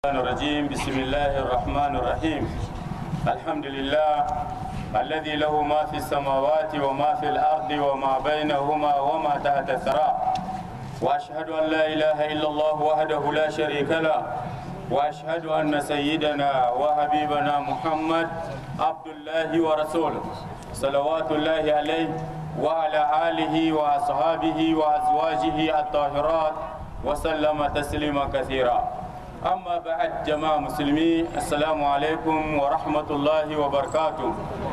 الرحمن الرجيم بسم الله الرحمن الرحيم الحمد لله الذي له ما في السماوات وما في الأرض وما بينهما وما تحت الثرى وأشهد أن لا إله إلا الله وحده لا شريك له وأشهد أن سيدنا وحبيبنا محمد عبد الله ورسوله صلوات الله عليه وعلى آله وأصحابه وأزواجه الطاهرات وسلم تسليما كثيرا أما بعد جماعة مسلمين السلام عليكم ورحمة الله وبركاته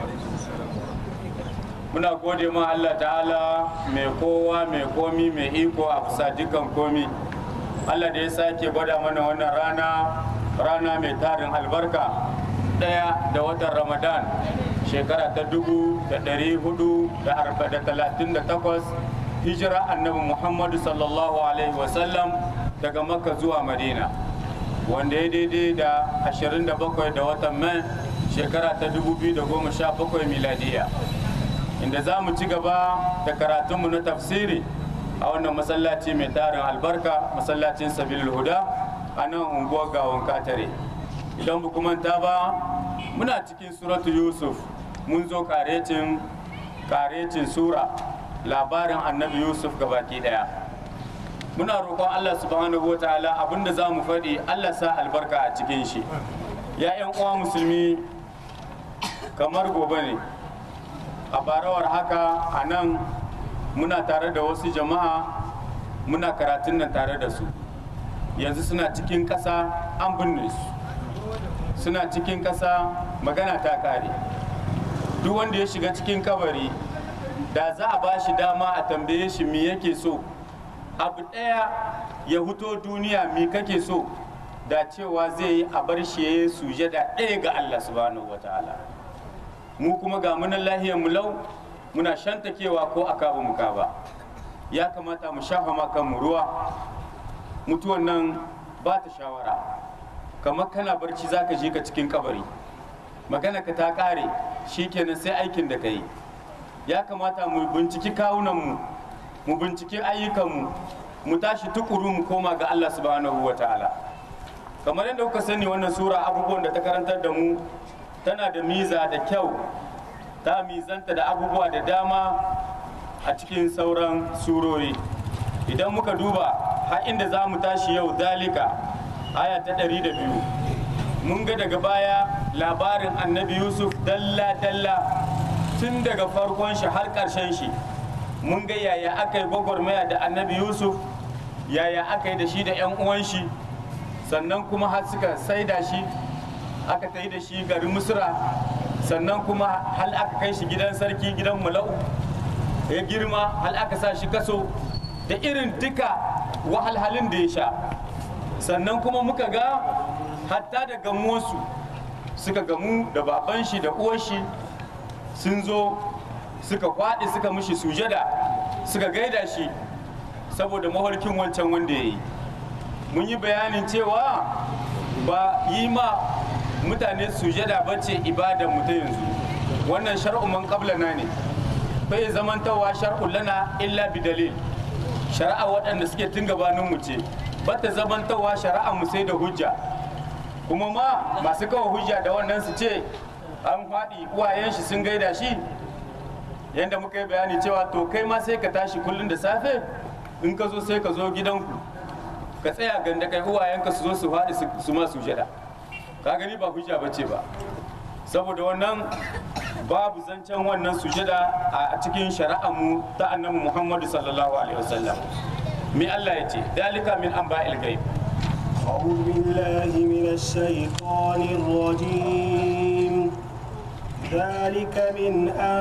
muna gode ma Allah ta'ala mai kowa mai komi mai iko a kusa dukan komi Allah da ya sake gwada mana wannan rana rana mai tarin albarka ɗaya da watan ramadan shekara ta dubu da ɗari hudu da arba da talatin da takwas hijira annabi muhammadu sallallahu alaihi wasallam daga makka zuwa madina wanda ya daidai da 27 da watan mai shekara ta 2017 miladiya inda za mu ci gaba da karatunmu na tafsiri a wannan masallaci mai tarin albarka masallacin sabilul huda a nan unguwar gawon katare idan ba manta ba muna cikin suratu yusuf mun zo karecin karecin sura labarin annabi yusuf gabaki daya muna roƙon Allah subhanahu wataala abinda za mu faɗi Allah sa albarka a cikin shi ya yan uwa musulmi kamar gobe ne a barawar haka a nan muna tare da wasu jama'a muna karatun nan tare da su yanzu suna cikin ƙasa an binne su suna cikin ƙasa magana ta kare duk wanda ya shiga cikin kabari da za a ba shi dama a tambaye shi me yake so abu ɗaya ya huto duniya mi kake so da cewa zai yi a bar shi ya yi sujada ɗaya ga Allah subhanahu wataala mu kuma ga munan lahiyar mu lau muna shantakewa ko a kaba mu kaba ya kamata mu shafa ma kanmu ruwa mutuwan nan ba ta shawara kamar kana barci zaka je ka cikin kabari magana ka ta kare shikenan sai aikin da ka yi ya kamata mu binciki kawunanmu mu binciki ayyukanmu mu tashi tukuru mu koma ga Allah subhanahu wa ta'ala kamar yadda kuka sani wannan sura abubuwan da ta karantar da mu tana da miza da kyau ta mizanta da abubuwa da dama a cikin sauran surori idan muka duba har inda za mu tashi yau dalika aya ta ɗari da biyu mun ga daga baya labarin annabi yusuf dalla-dalla tun daga farkon shi har ƙarshen shi mun ga yaya aka yi gwagwarmaya da annabi yusuf yaya aka yi da shi da 'yan uwan shi sannan kuma har suka saida shi aka ta yi da shi garin misra sannan kuma hal aka kai shi gidan sarki gidan mula'u ya girma hal aka sa shi kaso da irin duka wahalhalin da ya sha sannan kuma muka ga hatta da gamuwarsu suka gamu da baban shi da uwar shi sun zo suka kwaɗi suka mishi sujada suka gaida shi saboda mafarkin wancan wanda ya yi mun yi bayanin cewa ba yi ma mutane sujada ba ce ibadan mu ta yanzu wannan shar'u man qablana ne bai zamantawa shar'u lana illa bi dalil shari'a waɗanda suke tun gabanin mu ce bata zamantawa shari'a mu sai da hujja kuma ma masu kawo hujja da wannan su ce an faɗi uwayen shi sun gaida shi yadda muka yi bayani cewa to kai ma sai ka tashi kullum da safe in ka zo sai ka zo gidanku ka tsaya ganda kai uwayenka su zo su faɗi su ma sujada ka gani ba hujja ba ce ba saboda wannan babu zancen wannan sujada a cikin mu ta annabi muhammadu sallallahu alaihi wasallam me Allah ya ce dalika min anba'il ghaib أعوذ بالله من الشيطان الرجيم ذلك من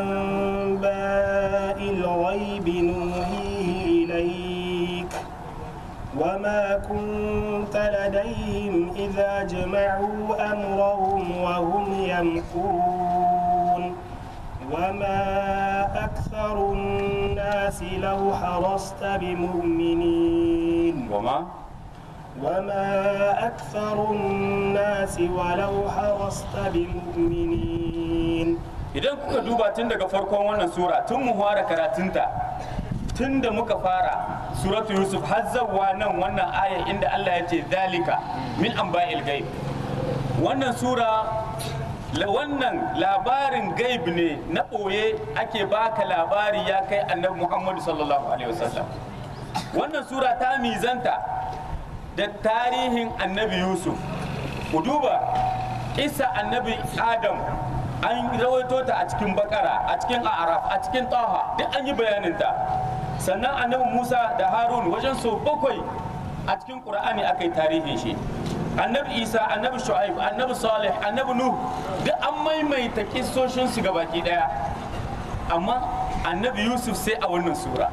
أنباء الغيب نوحيه إليك وما كنت لديهم إذا جمعوا أمرهم وهم يمكرون وما أكثر الناس لو حرصت بمؤمنين وما وما أكثر الناس ولو حرصت بمؤمنين idan kuka duba tun daga farkon wannan sura tun mu fara karatunta tun da muka fara suratu yusuf har zawwa nan wannan aya inda Allah ya ce zalika min anba'il gaib wannan sura la wannan labarin gaib ne na ɓoye ake baka labari ya kai annabi muhammadu sallallahu alaihi wasallam wannan sura ta mizanta da tarihin annabi yusuf ku duba isa annabi adam an rawaito ta a cikin bakara a cikin araf a cikin taha duk an yi bayaninta sannan annabi musa da harun wajen so bakwai a cikin qur'ani aka yi tarihin shi annabi isa annabi shu'aib annabi salih annabi nuh duk an maimaita kissoshin su gabaki daya amma annabi yusuf sai a wannan sura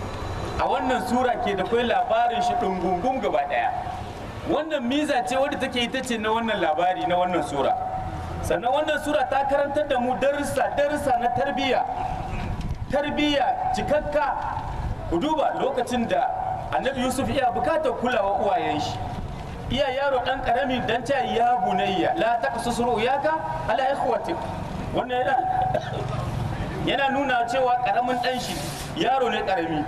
a wannan sura ke da kai labarin shi dungungun gaba daya wannan miza ce wadda take ita ce na wannan labari na wannan sura sannan wannan sura ta karantar da mu darussa darussa na tarbiyya tarbiyya cikakka ku duba lokacin da annabi yusuf iya bukatar kulawa uwayen shi iya yaro dan karami dan ta ya bunayya la taqsus ru'yaka ala ikhwatik wannan yana yana nuna cewa karamin dan shi yaro ne karami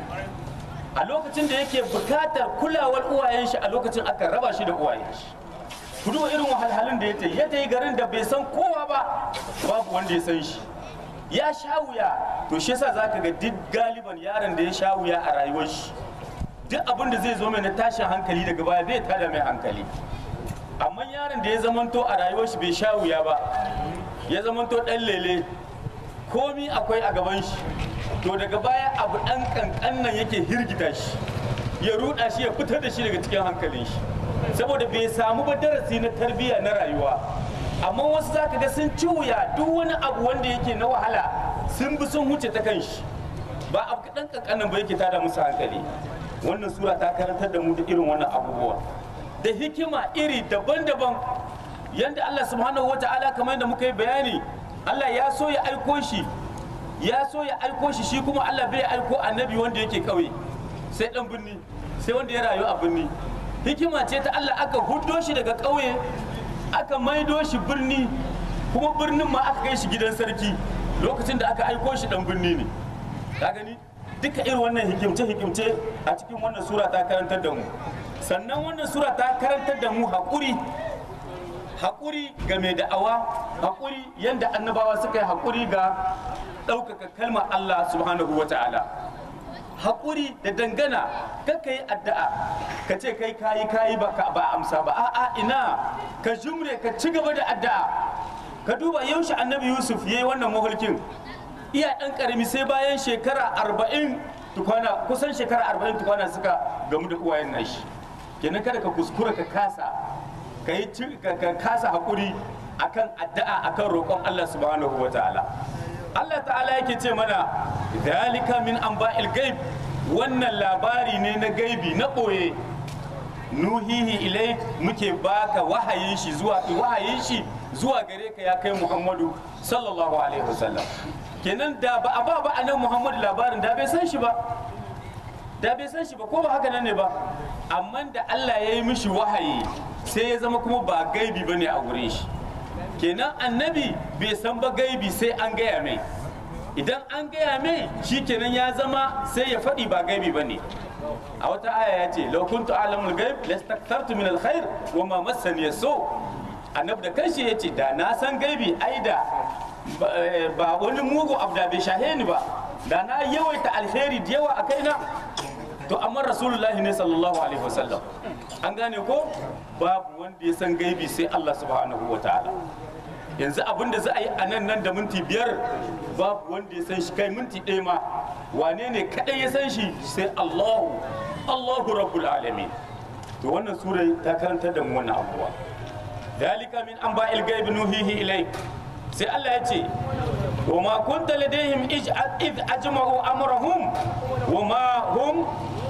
a lokacin da yake bukatar kulawar uwayen shi a lokacin aka raba shi da uwayen shi ku duba irin wahalhalun da ya ya yi garin da bai san kowa ba babu wanda ya san shi ya sha wuya to shi yasa zaka ga duk galiban yaron da ya sha wuya a rayuwar shi duk abin da zai zo mai na tashin hankali daga baya zai tada mai hankali amma yaron da ya zamanto a rayuwar shi bai sha wuya ba ya zamanto dan lele komi akwai a gaban shi to daga baya abu dan kankan nan yake hirgita shi ya ruda shi ya fitar da shi daga cikin hankalin shi saboda bai samu ba darasi na tarbiyya na rayuwa amma wasu zaka ga sun ci wuya duk wani abu wanda yake na wahala sun bi sun huce ta kan shi ba abu kaɗan kankanin ba yake tada musu hankali wannan sura ta karantar da mu da irin wannan abubuwa da hikima iri daban-daban yanda Allah subhanahu wa ta'ala kamar yadda muka yi bayani Allah ya so ya aiko shi ya so ya aiko shi shi kuma Allah bai aiko annabi wanda yake kauye sai dan birni sai wanda ya rayu a birni hikima ce ta Allah aka huddo shi daga kauye aka maido shi birni kuma birnin ma aka kai shi gidan sarki lokacin da aka aiko shi dan birni ne ka gani duka irin wannan hikimce-hikimce a cikin wannan sura ta karantar da mu sannan wannan sura ta karantar da mu haƙuri haƙuri ga mai da'awa haƙuri yadda annabawa suka yi haƙuri ga ɗaukaka kalmar Allah subhanahu wa ta'ala haƙuri da dangana ka yi addu'a ka ce kai kayi kayi ba ka ba amsa ba a'a ina ka jumre ka ci gaba da addu'a ka duba yaushe annabi yusuf ya yi wannan mahulkin iya ɗan ƙarami sai bayan shekara arba'in tukwana kusan shekara arba'in tukwana suka gamu da uwayen nashi kenan kada ka kuskura ka kasa ka yi ka kasa haƙuri akan addu'a akan roƙon Allah subhanahu wa ta'ala Allah ta'ala yake ce mana dalika min anba'il gaib wannan labari ne na gaibi na ɓoye nuhihi ilai muke baka wahayin shi zuwa wahayin shi zuwa gare ka ya kai Muhammadu sallallahu alaihi wasallam kenan da ba a ba ba anan Muhammadu labarin da bai san shi ba da bai san shi ba ko ba haka nan ne ba amma da Allah ya yi mishi wahayi sai ya zama kuma ba gaibi bane a wurin shi kenan annabi bai san ba gaibi sai an gaya mai idan an gaya mai shi kenan ya zama sai ya faɗi ba gaibi ba ne a wata aya ya ce lau kuntu alamul gaib lastaktartu min alkhair wa ma massani so annabi da kanshi ya ce da na san gaibi ai da ba wani mugu abu da bai shahe ni ba da na yawaita alheri da yawa a kaina to amma rasulullahi ne sallallahu alaihi wasallam an gane ko babu wanda ya san gaibi sai Allah subhanahu wa ta'ala yanzu abin da za a yi a nan nan da minti biyar babu wanda ya san shi kai minti ɗaya ma wane ne kaɗai ya san shi sai Allahu Allahu rabbul alamin to wannan sura ta karantar da mu wannan abuwa dalika min anba'il gaibi nuhihi ilai sai Allah ya ce wa ma kunta ladaihim id ajma'u amrahum wa ma hum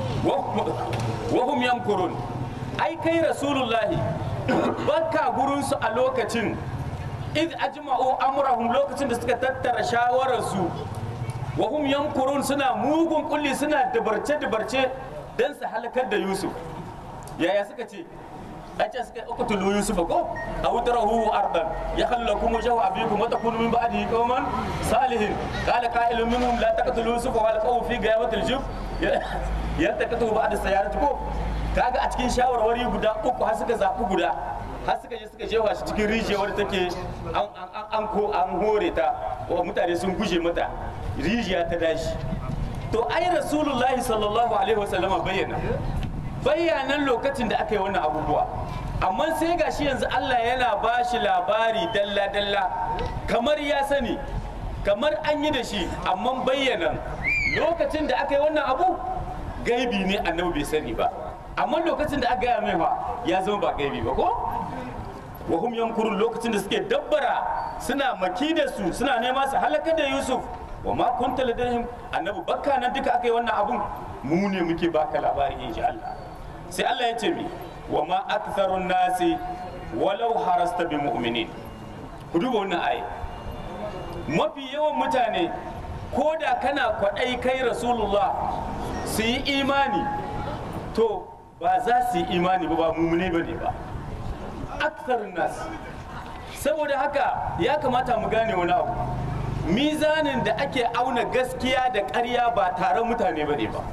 wa hum yamkurun ai kai rasulullahi baka gurinsu a lokacin id ajma'u amrahum lokacin da suka tattara shawararsu wa hum yamkurun suna mugun kulli suna dabarce dabarce dan su halakar da yusuf yaya suka ce a ce suka uqtulu yusuf ko aw tarahu ardan yakhallakum wajhu abikum wa takunu min ba'dihi qauman salihin qala qa'ilun minhum la taqtulu yusuf wa alqaw fi ghayabatil jub yadda ka tuba da sayarati ko kaga a cikin shawarwari guda uku har suka zaɓi guda har suka je suka jefa shi cikin rijiyar wadda take an an an ko an hore ta wa mutane sun guje mata rijiya ta dashi to ai rasulullahi sallallahu alaihi wasallama bayyana bayyanan lokacin da aka yi wannan abubuwa amma sai gashi yanzu Allah yana ba shi labari dalla dalla kamar ya sani kamar an yi da shi amma bayyana lokacin da aka yi wannan abu gaibi ne annabi bai sani ba amma lokacin da aka gaya mai fa ya zama ba gaibi ba ko wa hum yankurun lokacin da suke dabbara suna maki da su suna nema su halakar da Yusuf wa ma kunta ladayhim annabi bakka nan duka aka yi wannan abun mu ne muke baka labari insha Allah sai Allah ya ce mi wa ma aktharun nasi walau harasta bi mu'minin ku duba wannan ayi mafi yawan mutane ko da kana kwaɗai kai rasulullah su yi imani to ba za su yi imani ba ba mumune ba ne ba aktharun nasi saboda haka ya kamata mu gane wani abu mizanin da ake auna gaskiya da ƙarya ba taron mutane ba ne ba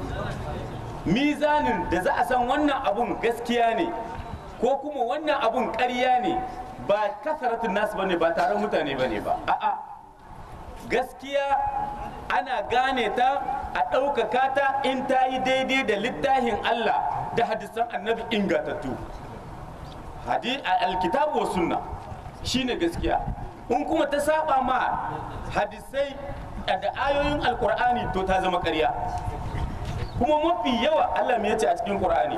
mizanin da za a san wannan abun gaskiya ne ko kuma wannan abun ƙarya ne ba kasaratun nasu ba ne ba taron mutane ba ne ba a'a gaskiya ana gane ta a ɗaukaka ta in ta yi daidai da littafin Allah da hadisan annabi ingantattu alkitabu wa sunna shine gaskiya in kuma ta saba ma hadisai da ayoyin alkur'ani to ta zama ƙarya kuma mafi yawa Allah me yace a cikin Qur'ani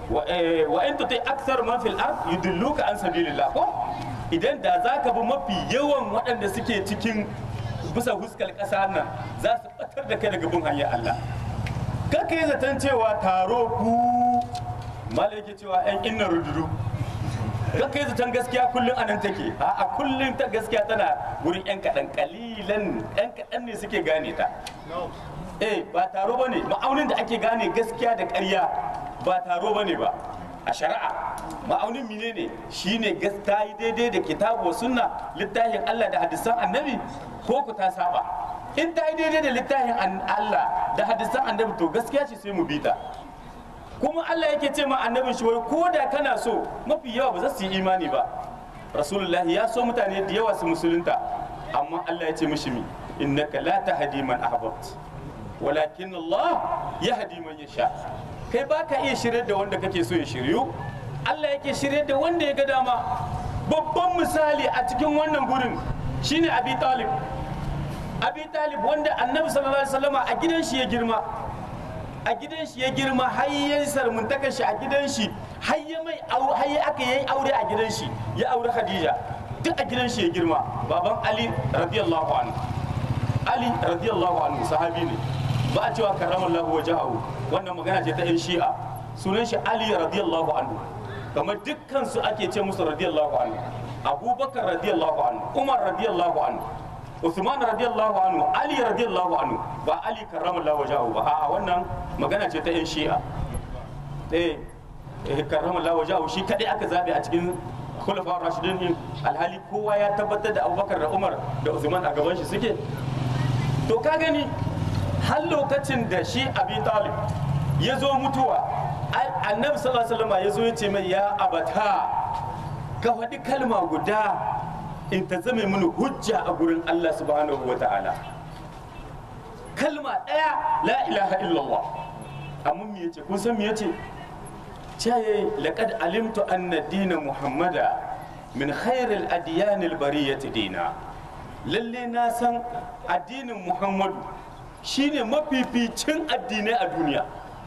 wa in tuti akthar man fil ard yudilluka an sabilillah ko idan da zaka bi mafi yawan waɗanda suke cikin bisa huskar ƙasa nan za su batar da kai daga bin hanyar Allah kaka yi zaton cewa taro ku malai yake cewa yan inna rududu kaka yi zaton gaskiya kullum a nan take a kullum ta gaskiya tana wurin yan kaɗan kalilan yan kaɗan ne suke gane ta eh ba taro ba ne ma'aunin da ake gane gaskiya da ƙarya ba taro ba ne ba a shari'a ma'aunin mine ne shine ta yi daidai da kitabu wa sunna littafin Allah da hadisan annabi ko ku ta saba in ta yi daidai da littafin Allah da hadisan annabi to gaskiya ce sai mu bi ta kuma Allah yake ce ma annabin shi wai ko da kana so mafi yawa ba za su yi imani ba rasulullahi ya so mutane da yawa su musulunta amma Allah ya ce mishi mi innaka la tahdi man ahbabta walakin Allah ya hadi man yasha kai ba ka iya shirye da wanda kake so ya shiryu Allah yake shirye da wanda ya ga dama babban misali a cikin wannan gurin shine Abi Talib Abi Talib wanda Annabi sallallahu alaihi wasallama a gidan shi ya girma a gidan shi ya girma har ya sarmuntaka shi a gidan shi har ya mai har ya aka yi aure a gidan shi ya aure Khadija duk a gidan shi ya girma baban Ali radiyallahu anhu Ali radiyallahu anhu sahabi ne ba a cewa karramallahu wajahu wannan magana ce ta yan shi'a sunan shi ali radiyallahu anhu kamar dukkan su ake ce musu radiyallahu anhu abubakar radiyallahu anhu umar radiyallahu anhu usman radiyallahu anhu ali radiyallahu anhu ba ali karramallahu wajahu ba a'a wannan magana ce ta yan shi'a eh eh karramallahu wajahu shi kadai aka zabe a cikin khulafa rashidin din alhali kowa ya tabbatar da abubakar da umar da usman a gaban shi suke to ka gani har lokacin da shi abi talib ya zo mutuwa annabi sallallahu alaihi wasallam ya zo ya ce mai ya abata ka faɗi kalma guda in ta zame mini hujja a gurin Allah subhanahu wa ta'ala kalma ɗaya la ilaha illallah amma me yace kun san me yace caye laqad alimtu anna dina muhammada min khairil adyanil bariyati dina lalle na san addinin muhammadu shine mafificin addinai a duniya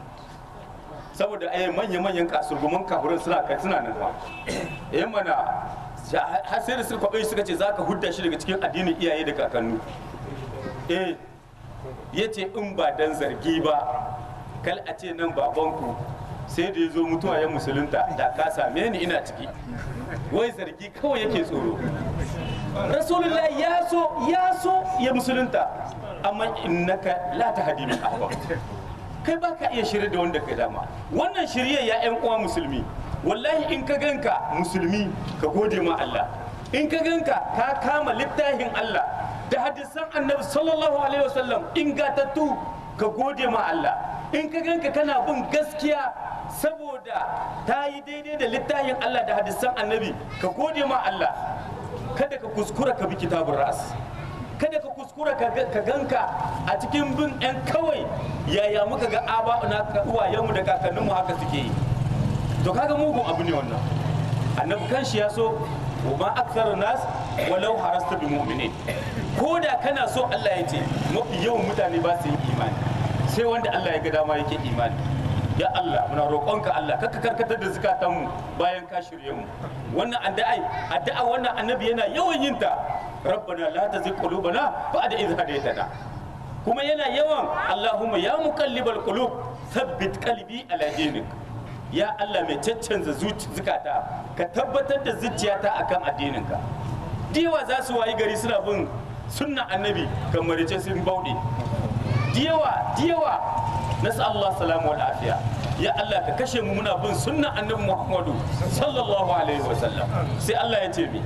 saboda ai manya-manyan kasurguman kafirin suna kai suna nan ba eh mana har sai da suka kwabe suka ce zaka hudda shi daga cikin addinin iyaye da kakannu eh yace in ba dan zargi ba kal a ce nan babanku sai da ya zo mutuwa ya musulunta da ka same ni ina ciki wai zargi kawai yake tsoro rasulullah ya so ya so ya musulunta amma innaka la tahdi min ahbab kai ba ka iya shirye da wanda ka dama wannan shirye ya yan uwa musulmi wallahi in ka ganka musulmi ka gode ma Allah in ka ganka ka kama littafin Allah da hadisan annabi sallallahu alaihi wasallam ingatattu ka gode ma Allah in ka ganka kana bin gaskiya saboda ta yi daidai da littafin Allah da hadisan annabi ka gode ma Allah kada ka kuskura ka bi kitabun ras kada ka kuskura ka ga- ka ganka a cikin bin yan kawai yaya muka ga aba na uwayenmu da kakanninmu haka suke yi to kaga mugun abu ne wannan annabi kanshi ya so wa ma aktharun nas walau harasta bi mu'minin ko da kana so Allah ya ce mafi yawan mutane ba su yi imani sai wanda Allah ya ga dama yake imani ya Allah muna roƙonka Allah kaka karkatar da zukatanmu bayan ka shirye mu wannan addu'a addu'a wannan annabi yana yawan yin ta rabbana la tazigh qulubana ba'da idh hadaytana kuma yana yawan Allahumma ya muqallibal qulub thabbit qalbi ala dinik ya Allah mai caccanza zuci zukata ka tabbatar da zuciyata akan addininka diyawa za su wayi gari suna bin sunna annabi kamar ce sun bauɗe diyawa diyawa nasu Allah salamu wa lafiya ya Allah ka kashe mu muna bin sunna annabi Muhammadu sallallahu alaihi wa sallam sai Allah ya ce mi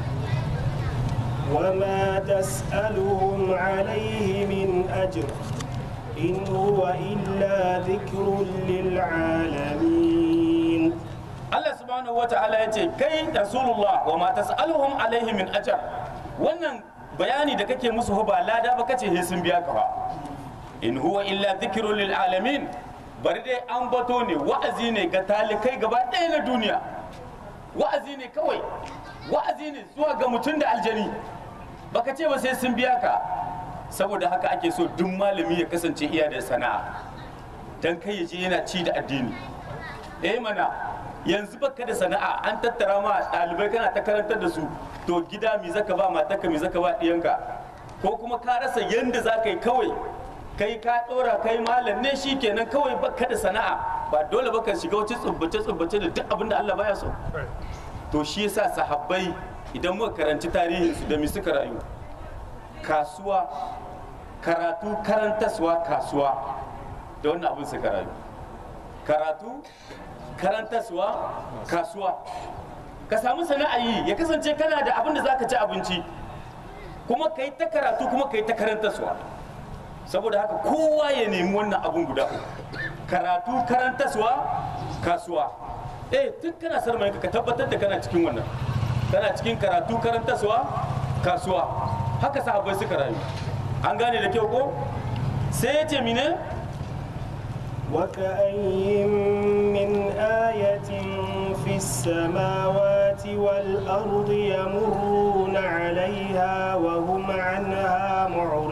وما تسألهم عليه من أجر إن هو إلا ذكر للعالمين Allah subhanahu wa ta'ala ya ce kai rasulullah wa ma tas'aluhum alaihi min ajr wannan bayani da kake musu ba lada ba kace he sun biya ka ba in huwa illa dhikrun lil alamin bari dai an bato ne wa'azi ne ga talikai gaba ɗaya na duniya wa'azi ne kawai wa'azi ne zuwa ga mutum da aljani baka ce ba sai sun biya ka saboda haka ake so duk malami ya kasance iya da sana'a dan kai ya je yana ci da addini eh mana yanzu baka da sana'a an tattara ma ɗalibai kana ta karantar da su to gida mi zaka ba matarka mi zaka ba ɗiyanka ko kuma ka rasa yanda za ka yi kawai kai ka ɗora kai malam ne shi kenan kawai baka da sana'a ba dole baka shiga wacce tsubbace tsubbace da duk abin da Allah baya so to shi yasa sahabbai idan muka karanci tarihin su da mi suka rayu kasuwa karatu karantaswa kasuwa da wannan abin suka rayu karatu karantaswa kasuwa ka samu sana'a yi ya kasance kana da abin da za ka ci abinci kuma ka yi ta karatu kuma ka yi ta karantaswa saboda haka kowa ya nemi wannan abin guda uku karatu karantaswa kasuwa eh tun kana sarmai ka tabbatar da kana cikin wannan kana cikin karatu karantaswa kasuwa haka sahabbai suka rayu an gane da kyau ko sai ya ce mine وكأي من آية في السماوات والأرض يمرون عليها وهم عنها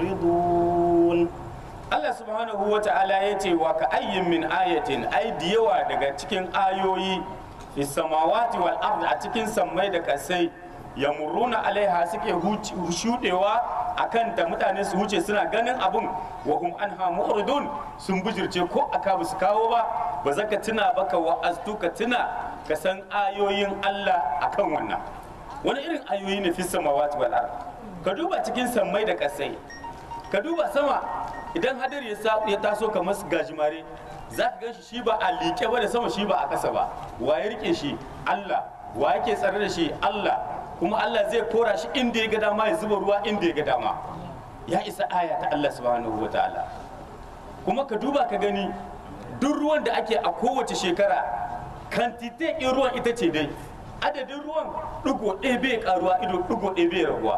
معرضون Allah subhanahu wa ta'ala ya ce wa ka ayyin min ayatin ai da yawa daga cikin ayoyi fi samawati wal ardi a cikin sammai da kasai yamuruna alaiha suke huci- shudewa akan ta mutane su wuce suna ganin abun wa hum anha mu'ridun sun bujirce ko aka ba su kawo ba ba za ka tuna ba ka wa'aztu ka tuna ka san ayoyin Allah akan wannan wani irin ayoyi ne fi samawati wal ardi ka duba cikin sammai da kasai ka duba sama idan hadari ya sa- ya taso kamar gajimare za ka ganshi shi ba a liƙe ba da sama shi ba a ƙasa ba wa ya rike shi Allah wa yake tsare da shi Allah kuma Allah zai kora shi inda ya ga dama ya zuba ruwa inda ya ga dama ya isa aya ta Allah subhanahu wa ta'ala kuma ka duba ka gani duk ruwan da ake a kowace shekara kantite in ruwan ita ce dai adadin ruwan ɗigo ɗaya bai karuwa ido ɗigo ɗaya bai raguwa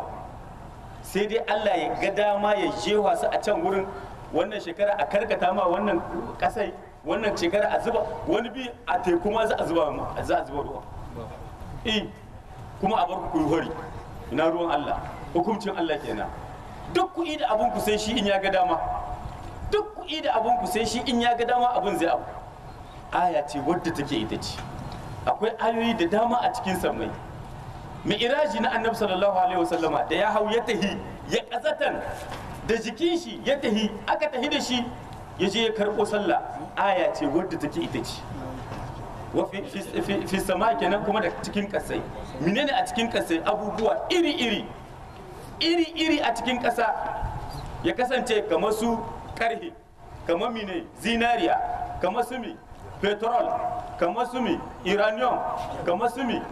sai dai Allah ya ga dama ya jewa su a can wurin wannan shekara a karkata ma wannan kasai wannan shekara a zuba wani bi a teku ma za a zuba ma- za a zuba ruwa eh kuma a bar ku kuyi hori ina ruwan Allah hukuncin Allah kenan duk ku da abun ku sai shi in ya ga dama duk ku da abun ku sai shi in ya ga dama abun zai abu aya ce wadda take ita ce akwai ayoyi da dama a cikin sammai mi'iraji na annabi sallallahu alaihi wasallama da ya hau ya tahi ya kazatan da jikin shi ya tahi aka tahi da shi ya je ya karɓo sallah aya ce wadda take ita ce wa fi- fi- fi- fi sama kenan kuma da cikin kasai menene a cikin kasai abubuwa iri iri iri iri a cikin kasa ya kasance kamar su karhe kamar mine zinariya kamar su mi petrol kamar su mi uranium kamar su mi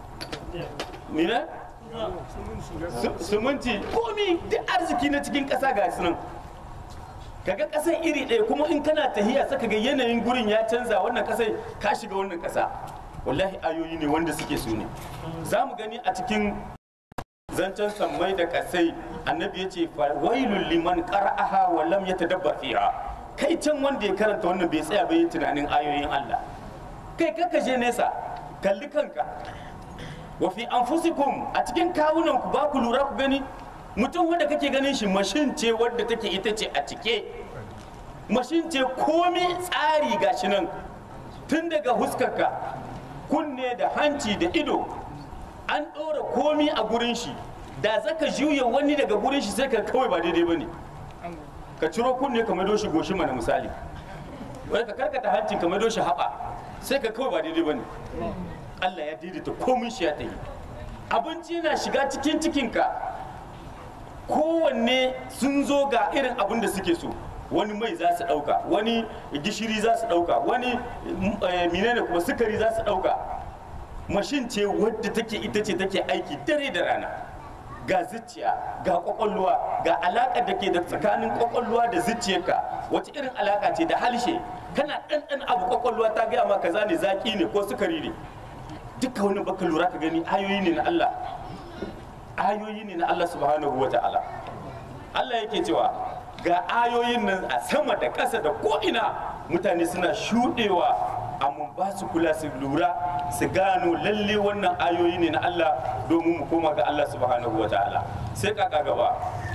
mine Su- suminti komi duk arziki na cikin ƙasa ga su nan kaga ƙasar iri ɗaya kuma in kana tahiya saka ga yanayin gurin ya canza wannan ƙasai ka shiga wannan ƙasa wallahi ayoyi ne wanda suke su ne za mu gani a cikin zancen sammai da ƙasai annabi ya ce wailul liman qara'aha wa lam yatadabbar fiha kai can wanda ya karanta wannan bai tsaya bai tunanin ayoyin Allah kai kaka je nesa kalli kanka wa fi anfusikum a cikin kawunan ku ba ku lura ku gani mutum wanda kake ganin shi mashin ce wadda take ita ce a cike mashin ce komi tsari gashi nan tun daga huskarka kunne da hanci da ido an ɗora komi a gurin shi da zaka juya wani daga gurin shi sai ka kawai ba daidai bane ka ciro kunne ka maido shi goshi mana misali wani ka karkata hancin ka maido shi haɓa sai ka kawai ba daidai bane Allah ya daidaita komin shi ya tafi abinci na shiga cikin cikinka kowanne sun zo ga irin abin da suke so wani mai za su ɗauka wani gishiri za su ɗauka wani menene kuma sukari za su ɗauka mashin ce wadda take ita ce take aiki dare da rana ga zuciya ga kwakwalwa ga alaƙa da ke da tsakanin kwakwalwa da zuciyarka wace irin alaƙa ce da halshe kana ɗanɗan abu kwakwalwa ta gaya ma kaza ne zaƙi ne ko sukari ne duka wani baka lura ka gani ayoyi ne na Allah ayoyi ne na Allah subhanahu wa ta'ala Allah yake cewa ga ayoyin nan a sama da ƙasa da ko'ina mutane suna shuɗewa amma ba su kula su lura su gano lalle wannan ayoyi ne na Allah domin mu koma ga Allah subhanahu wa ta'ala sai kaka gaba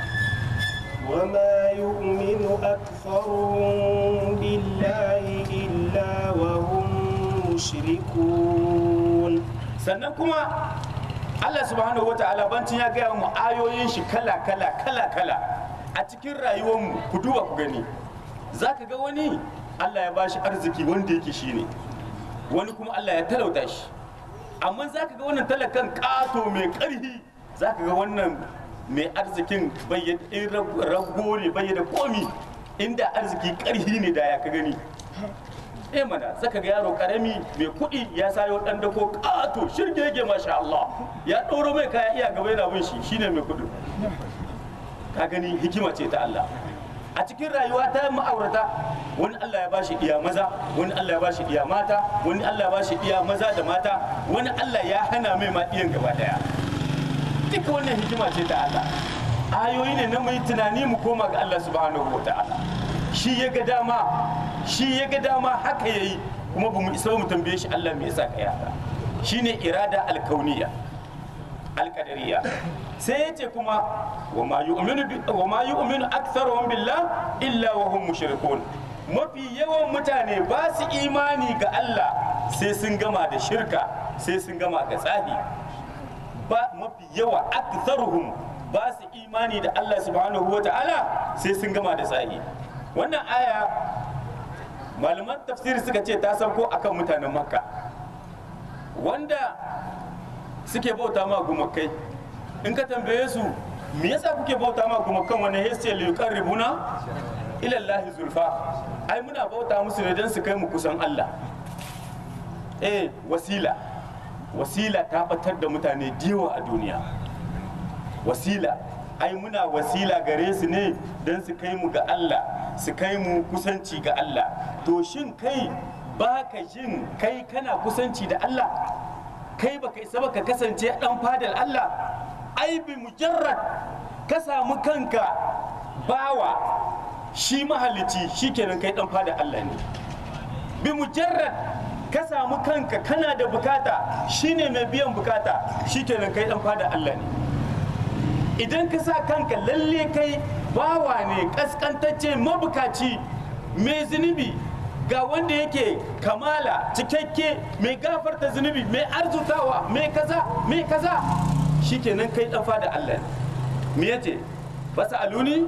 وما يؤمن أكثرهم بالله إلا وهم مشركون sannan kuma Allah subhanahu wa ta'ala bancin ya gaya mu ayoyin shi kala kala kala kala a cikin rayuwarmu ku duba ku gani za ka ga wani Allah ya bashi arziki wanda yake shi ne wani kuma Allah ya talauta shi amma za ka ga wannan talakan ƙato mai ƙarfi za ka ga wannan mai arzikin bayyana rago ne bayyana komi inda arziki ƙarfi ne da ya ka gani eh mana saka ga yaro karami mai kuɗi ya sayo ɗan dako ƙato shirgege masha Allah ya ɗoro mai kaya iya gaba yana bin shi shine mai kuɗi ka gani hikima ce ta Allah a cikin rayuwa ta ma'aurata wani Allah ya bashi iya maza wani Allah ya bashi iya mata wani Allah ya bashi iya maza da mata wani Allah ya hana mai ma iyan gaba daya duka wannan hikima ce ta Allah ayoyi ne na mai tunani mu koma ga Allah subhanahu wa ta'ala shi ya ga dama shi ya ga dama haka yayi kuma bamu isa mu tambaye shi Allah me yasa kai haka shine irada alkauniya alqadariya sai ya ce kuma wa ma yu'minu wa ma yu'minu aktharuhum billah illa wa hum mushrikun mafi yawan mutane ba su imani ga Allah sai sun gama da shirka sai sun gama ga tsafi ba mafi yawa aktharuhum ba su imani da Allah subhanahu wa ta'ala sai sun gama da tsafi wannan aya malaman tafsiri suka ce ta sauko akan mutanen makka wanda suke bauta ma gumakai in ka tambaye su me yasa kuke bauta ma gumakan wani hesse liyukan ribuna ilallahi zulfa ai muna bauta musu ne don su kai mu kusan Allah eh wasila wasila ta batar da mutane diwa a duniya wasila ai muna wasila gare su ne don su kai mu ga Allah su kai mu kusanci ga Allah to shin kai ba ka jin kai kana kusanci da Allah kai baka isa ba ka kasance dan fadar Allah ai bi mujarrad ka samu kanka bawa shi mahalici shikenan kai dan fadar Allah ne bi mujarrad ka samu kanka kana da bukata shine mai biyan bukata shikenan kai dan fadar Allah ne idan ka sa kanka lalle kai bawa ne kaskantacce mabukaci mai zunubi ga wanda yake kamala cikakke mai gafarta zunubi mai arzutawa mai kaza mai kaza shikenan kai dan da Allah ne me yace fasaluni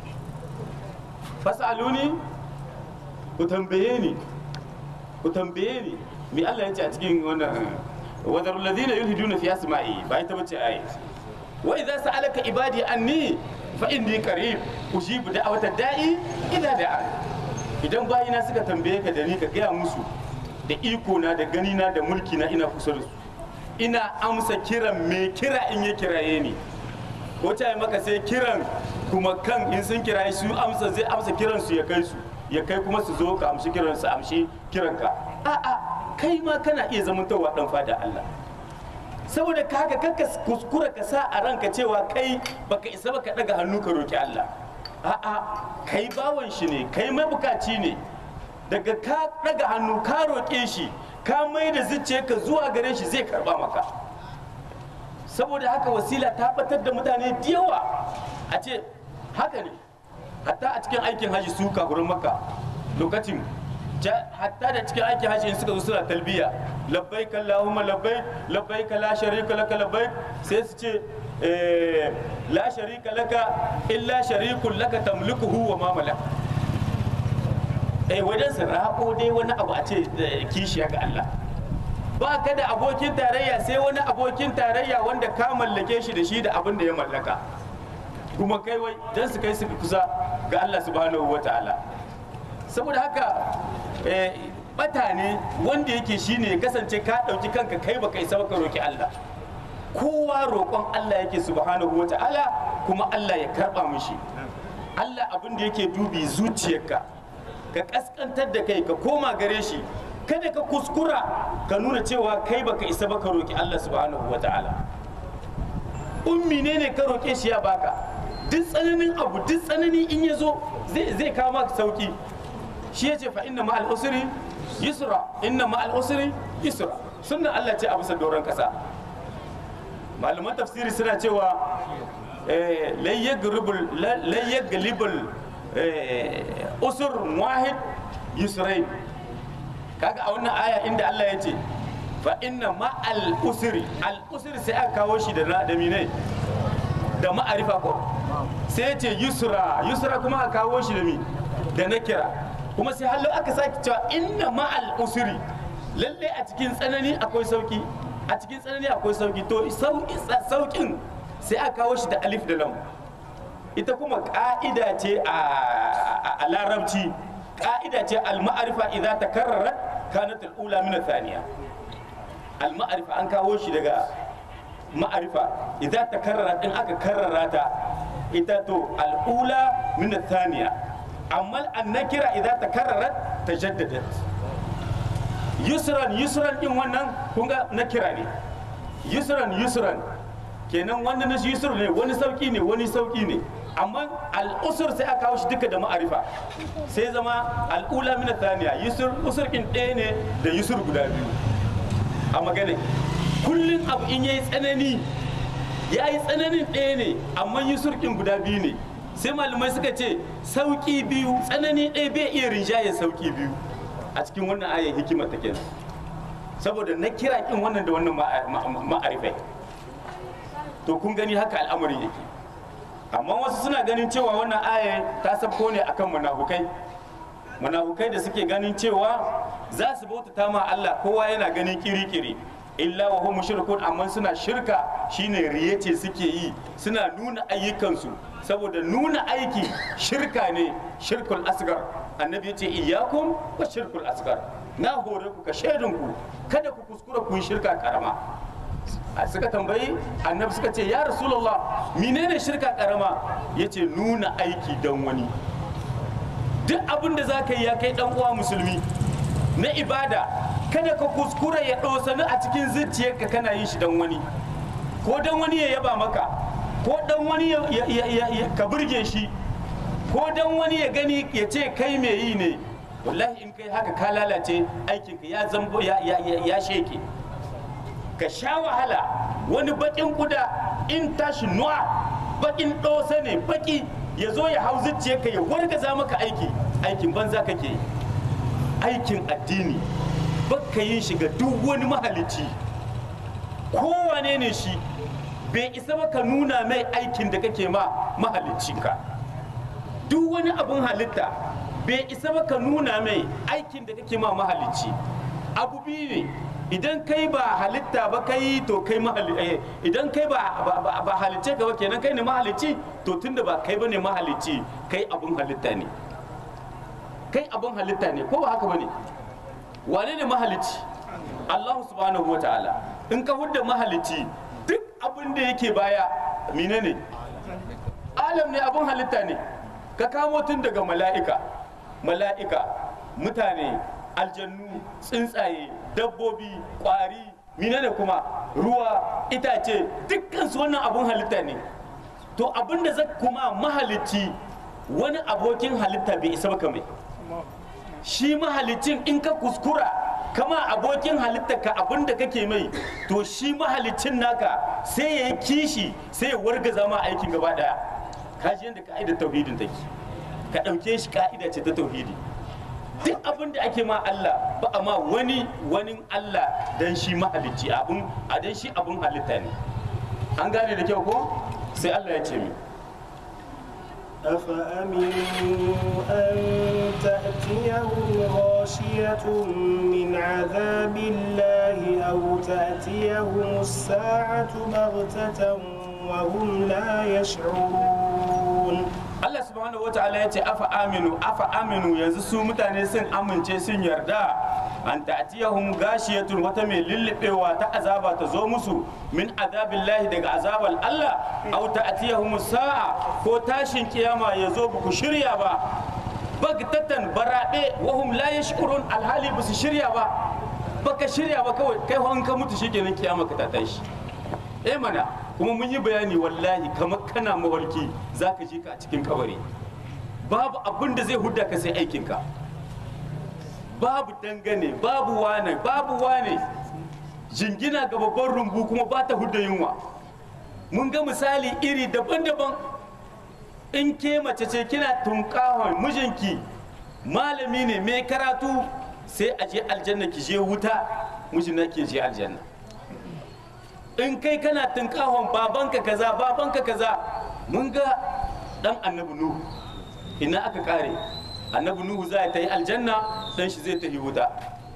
fasaluni ku tambaye ni ku tambaye ni me Allah yace a cikin wannan wadarul ladina yulhiduna fi asma'i ba ita bace ayi wa idza sa'alaka ibadi anni fa inni qarib ujibu da'watad da'i idza da'a idan bayina suka tambaye ka da ni ka gaya musu da iko na da gani na da mulki na ina kusa da su ina amsa kiran me kira in ya kiraye ni ko ta yi maka sai kiran kuma kan in sun kira su amsa zai amsa kiransu ya kai su ya kai kuma su zo ka amshi kiran su amshi kiranka a'a kai ma kana iya zamantowa dan fada Allah saboda ka haka kanka kuskura ka sa a ranka cewa kai baka isa baka daga hannu ka roki Allah a'a kai bawan shi ne kai mabukaci ne daga ka daga hannu ka roƙe shi ka mai da zuciyarka zuwa gare shi zai karba maka saboda haka wasila ta batar da mutane da yawa a ce haka ne hatta a cikin aikin haji su kafurin maka lokacin hatta da cikin aikin haji in suka zo suna talbiya labbaik allahumma labbaik labbaik la sharika laka labbaik sai su ce la sharika laka illa sharikun laka tamlikuhu wa ma malak eh wajen su rako dai wani abu a ce kishiya ga Allah ba ka da abokin tarayya sai wani abokin tarayya wanda ka mallake shi da shi da abin da ya mallaka kuma kai wai dan su kai su kusa ga Allah subhanahu wa ta'ala saboda haka bata ne wanda yake shine ya kasance ka ɗauki kanka kai baka isa baka roki Allah kowa roƙon Allah yake subhanahu wa ta'ala kuma Allah ya karɓa mishi Allah abin da yake dubi zuciyarka ka kaskantar da kai ka koma gare shi kada ka kuskura ka nuna cewa kai baka isa baka roki Allah subhanahu wa ta'ala ummi ne ne ka roke shi ya baka duk tsananin abu duk tsanani in ya zo zai kawo maka sauki shi ya ce fa inna ma'al usri yusra inna ma'al usri yusra sunnan Allah ce a bisa doron kasa malaman tafsiri suna cewa lai yaglibul usur wahid yusrain kaga a wannan aya inda Allah ya ce fa inna ma'al usri al usri sai aka kawo shi da da minai da ma'arifa ko sai ya ce yusra yusra kuma aka kawo shi da mi da nakira kuma sai hallo aka sake cewa inna ma'al usri lalle a cikin tsanani akwai sauki a cikin tsanani akwai sauki to saukin sai aka kawo shi da alif da lam ita kuma ka'ida ce a larabci ka'ida ce al-ma'arifa idza takarrarat kanat al-ula min ath-thaniya al-ma'arifa an kawo shi daga ma'arifa idza takarrarat in aka karrara ta ita to al-ula min ath-thaniya amma an-nakira idza takarrarat tajaddadat yusran yusran din wannan kun ga nakira ne yusran yusran kenan wani na yusur ne wani sauki ne wani sauki ne amma al'usur sai aka kawo shi duka da ma'arifa sai zama al'ula mina thaniya yusur usur kin ɗaya ne da yusur guda biyu a magana kullum abu in yayi tsanani ya yi tsananin ɗaya ne amma yusur kin guda biyu ne sai malamai suka ce sauki biyu tsanani ɗaya bai iya rinjaye sauki biyu a cikin wannan ayar hikima ta kenan saboda na kira kin wannan da wannan ma'arifai to kun gani haka al'amarin yake amma wasu suna ganin cewa wannan aya ta sabko ne akan munafukai munafukai da suke ganin cewa za su bautata ma Allah kowa yana ganin kiri-kiri illa wa hum mushrikun amma suna shirka shine riye ce suke yi suna nuna ayyukansu saboda nuna aiki shirka ne shirkul asgar annabi yace iyyakum wa shirkul asgar na hore ku ka shaidinku kada ku kuskura ku yi shirka karama suka tambayi annabi suka ce ya rasulullah menene shirka karama yace nuna aiki don wani duk abin da za ka yi ya kai dan uwa musulmi na ibada kada ka kuskura ya ɗosani a cikin zuciyarka kana yin shi don wani ko don wani ya yaba maka ko don wani ya ka burge shi ko don wani ya gani ya ce kai mai yi ne wallahi in kai haka ka lalace aikinka ya zambo ya sheke ka sha wahala wani bakin kuda in tashi nuwa bakin ɗosa ne baki ya zo ya hau zuciyarka ya wargaza maka aiki aikin banza kake yi aikin addini baka yin shi ga duk wani mahalicci kowane ne shi bai isa ba ka nuna mai aikin da kake ma mahaliccinka duk wani abin halitta bai isa ba ka nuna mai aikin da kake ma mahalicci abu biyu ne idan kai ba halitta ba kai to kai mahalicci idan kai ba ba halicce ka ba kenan kai ne mahalicci to tunda ba kai bane mahalicci kai abun halitta ne kai abun halitta ne ko ba haka bane wane ne mahalicci Allah subhanahu wa ta'ala in ka hudda mahalicci duk abin da yake baya mine ne alam ne abun halitta ne ka kamo tun daga mala'ika mala'ika mutane aljannu tsuntsaye dabbobi kwari menene kuma ruwa itace dukkan su wannan abun halitta ne to abin da zai kuma mahalicci wani abokin halitta bai isa ba mai shi mahalicin in ka kuskura kama abokin halitta ka abin da kake mai to shi mahalicin naka sai ya yi kishi sai ya wargaza ma aikin gaba daya kaji yadda ka'idar tauhidin take ka ɗauke shi ka'ida ce ta tauhidi duk abin da ake ma Allah ba a ma wani wani Allah dan shi mahalicci abun a dan shi abun halitta ne an gane da kyau ko sai Allah ya ce mi أفأمنوا أن تأتيهم غاشية من عذاب الله أو تأتيهم الساعة بغتة وهم لا يشعرون Allah subhanahu wa ta'ala ya ce afa aminu afa aminu yanzu su mutane sun amince sun yarda an ta'tiyahum gashiyatun wata mai lullubewa ta azaba ta zo musu min azabillahi daga azabal Allah aw ta'tiyahum sa'a ko tashin kiyama ya zo ba ku shirya ba bagtatan barabe wahum la yashkurun alhali ba su shirya ba baka shirya ba kawai kai in ka mutu shikenan kiyama ka ta tashi eh mana kuma mun yi bayani wallahi kamar kana mawarki za ka je ka a cikin kabari babu abin da zai hudda ka sai aikinka babu dangane babu wane babu wane jingina ga babban rumbu kuma ba ta hudda yunwa mun ga misali iri daban-daban in ke mace ce kina tunkahon mijinki malami ne mai karatu sai a je aljanna ki je wuta mijina ke je aljanna in kai kana tunkahon babanka kaza babanka kaza mun ga dan annabi nuhu ina aka kare annabi nuhu za ta yi aljanna dan shi zai tafi wuta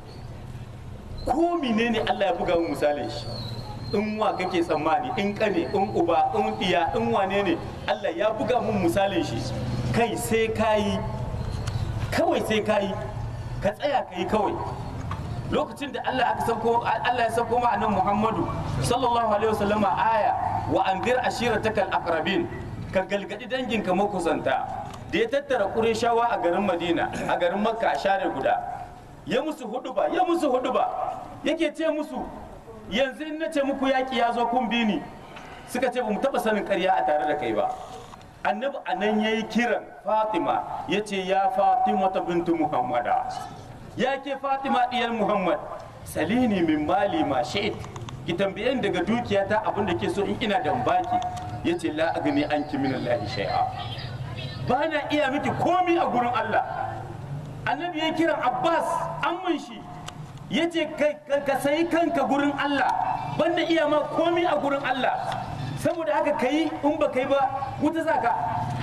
ko menene Allah ya buga mu misalin shi in wa kake tsammani in kane in uba in diya in wane ne Allah ya buga mun misalin shi kai sai kayi kawai sai kayi ka tsaya kayi kawai lokacin da Allah aka sauko Allah ya sauko ma annabi Muhammadu sallallahu alaihi wasallama aya wa anzir ashiratakal aqrabin ka galgadi danginka makusanta da ya tattara Qurayshawa a garin Madina a garin Makka a share guda ya musu huduba ya musu huduba yake ce musu yanzu in nace muku yaki ya zo kun bi ni suka ce ba mu taba sanin ƙarya a tare da kai ba annabi anan yayi kiran Fatima yace ya Fatima bintu Muhammada ya ke fatima diyar muhammad salini min mali ma sha'id ki tambayen daga dukiyata abin da ke so in ina da baki ya ce la agni anki min allahi shay'a ba na iya miki komi a gurin allah annabi ya kiran abbas amman shi ya ce ka sayi kanka gurin allah banda iya ma komi a gurin allah saboda haka kai in ba kai ba wuta zaka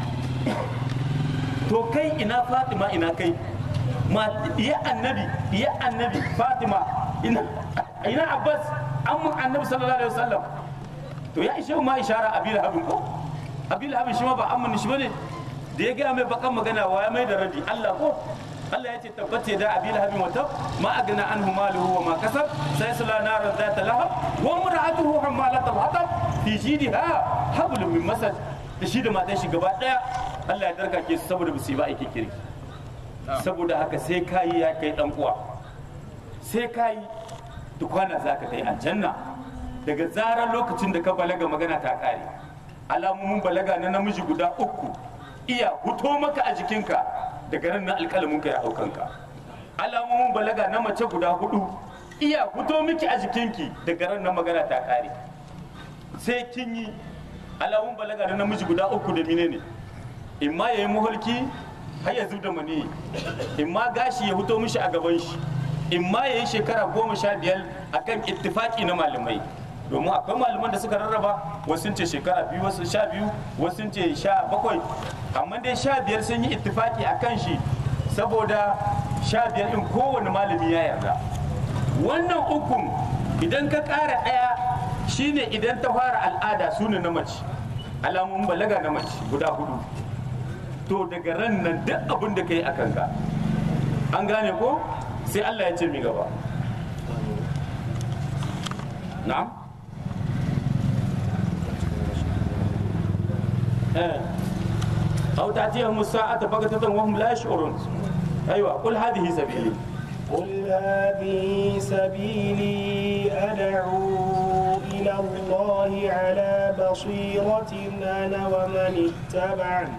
to kai ina fatima ina kai ya annabi ya annabi fatima ina ina abbas amman annabi sallallahu alaihi wasallam to ya ishe ma ishara abil habin ko abil habin shi ma ba amman shi bane da ya gaya mai bakan magana wa ya mai da radi Allah ko Allah ya ce tabbace da abil habin wata ma agna anhu maluhu wa ma kasab sai sala naran zata lahab wa mar'atuhu hammalatul hatab fi jidha hablum min masad da shi da matan shi gaba daya Allah ya darkake su saboda ba su yi ba aikin kirki saboda haka sai kayi ya kai dan uwa sai kayi dukwana za ka kai aljanna daga zarar lokacin da ka balaga magana ta kare alamomin balaga na namiji guda uku iya huto maka a jikinka daga nan na alƙalaminka ya haukanka alamomin balaga na mace guda hudu iya huto miki a jikinki daga ran na magana ta kare sai kin yi alamun balaga na namiji guda uku da mine ne in ma ya yi muhulki har ya zub da mani in ma gashi ya fito mishi a gaban shi in ma ya yi shekara goma sha biyar a kan ittifaki na malamai domin akwai malaman da suka rarraba wasu sun ce shekara biyu wasu sha biyu wasu sun ce sha bakwai amma dai sha biyar sun yi ittifaki a kan shi saboda sha biyar in kowane malami ya yarda wannan ukun idan ka ƙara ɗaya shine idan ta fara al'ada su ne na mace alamun balaga na mace guda hudu to daga ran nan duk abin da ka yi a kanka an gane ko sai Allah ya ce mi gaba na'am eh aw ta'tiyahum as-sa'atu baghtatan wa hum la yash'urun aywa qul hadhihi sabili قل هذه سبيلي أدعو إلى الله على بصيرة أنا ومن اتبعني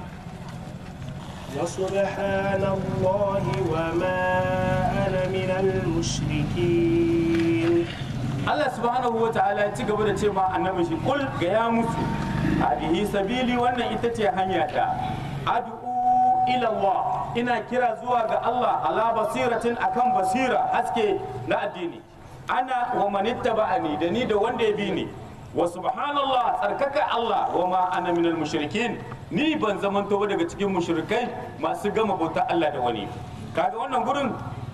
وسبحان الله وما أنا من المشركين Allah subhanahu wa ta'ala ya ci gaba da ce ma annabi shi kul ga ya musu hadihi sabili wannan ita ce hanya ta ad'u ila Allah ina kira zuwa ga Allah ala basiratin akan basira haske na addini ana wa manittaba'ani da ni da wanda ya bi ni wa subhanallah tsarkaka Allah wa ma ana minal mushrikin ni ban zamanto ba daga cikin mushrikai masu gama bauta Allah da wani kaga wannan gurin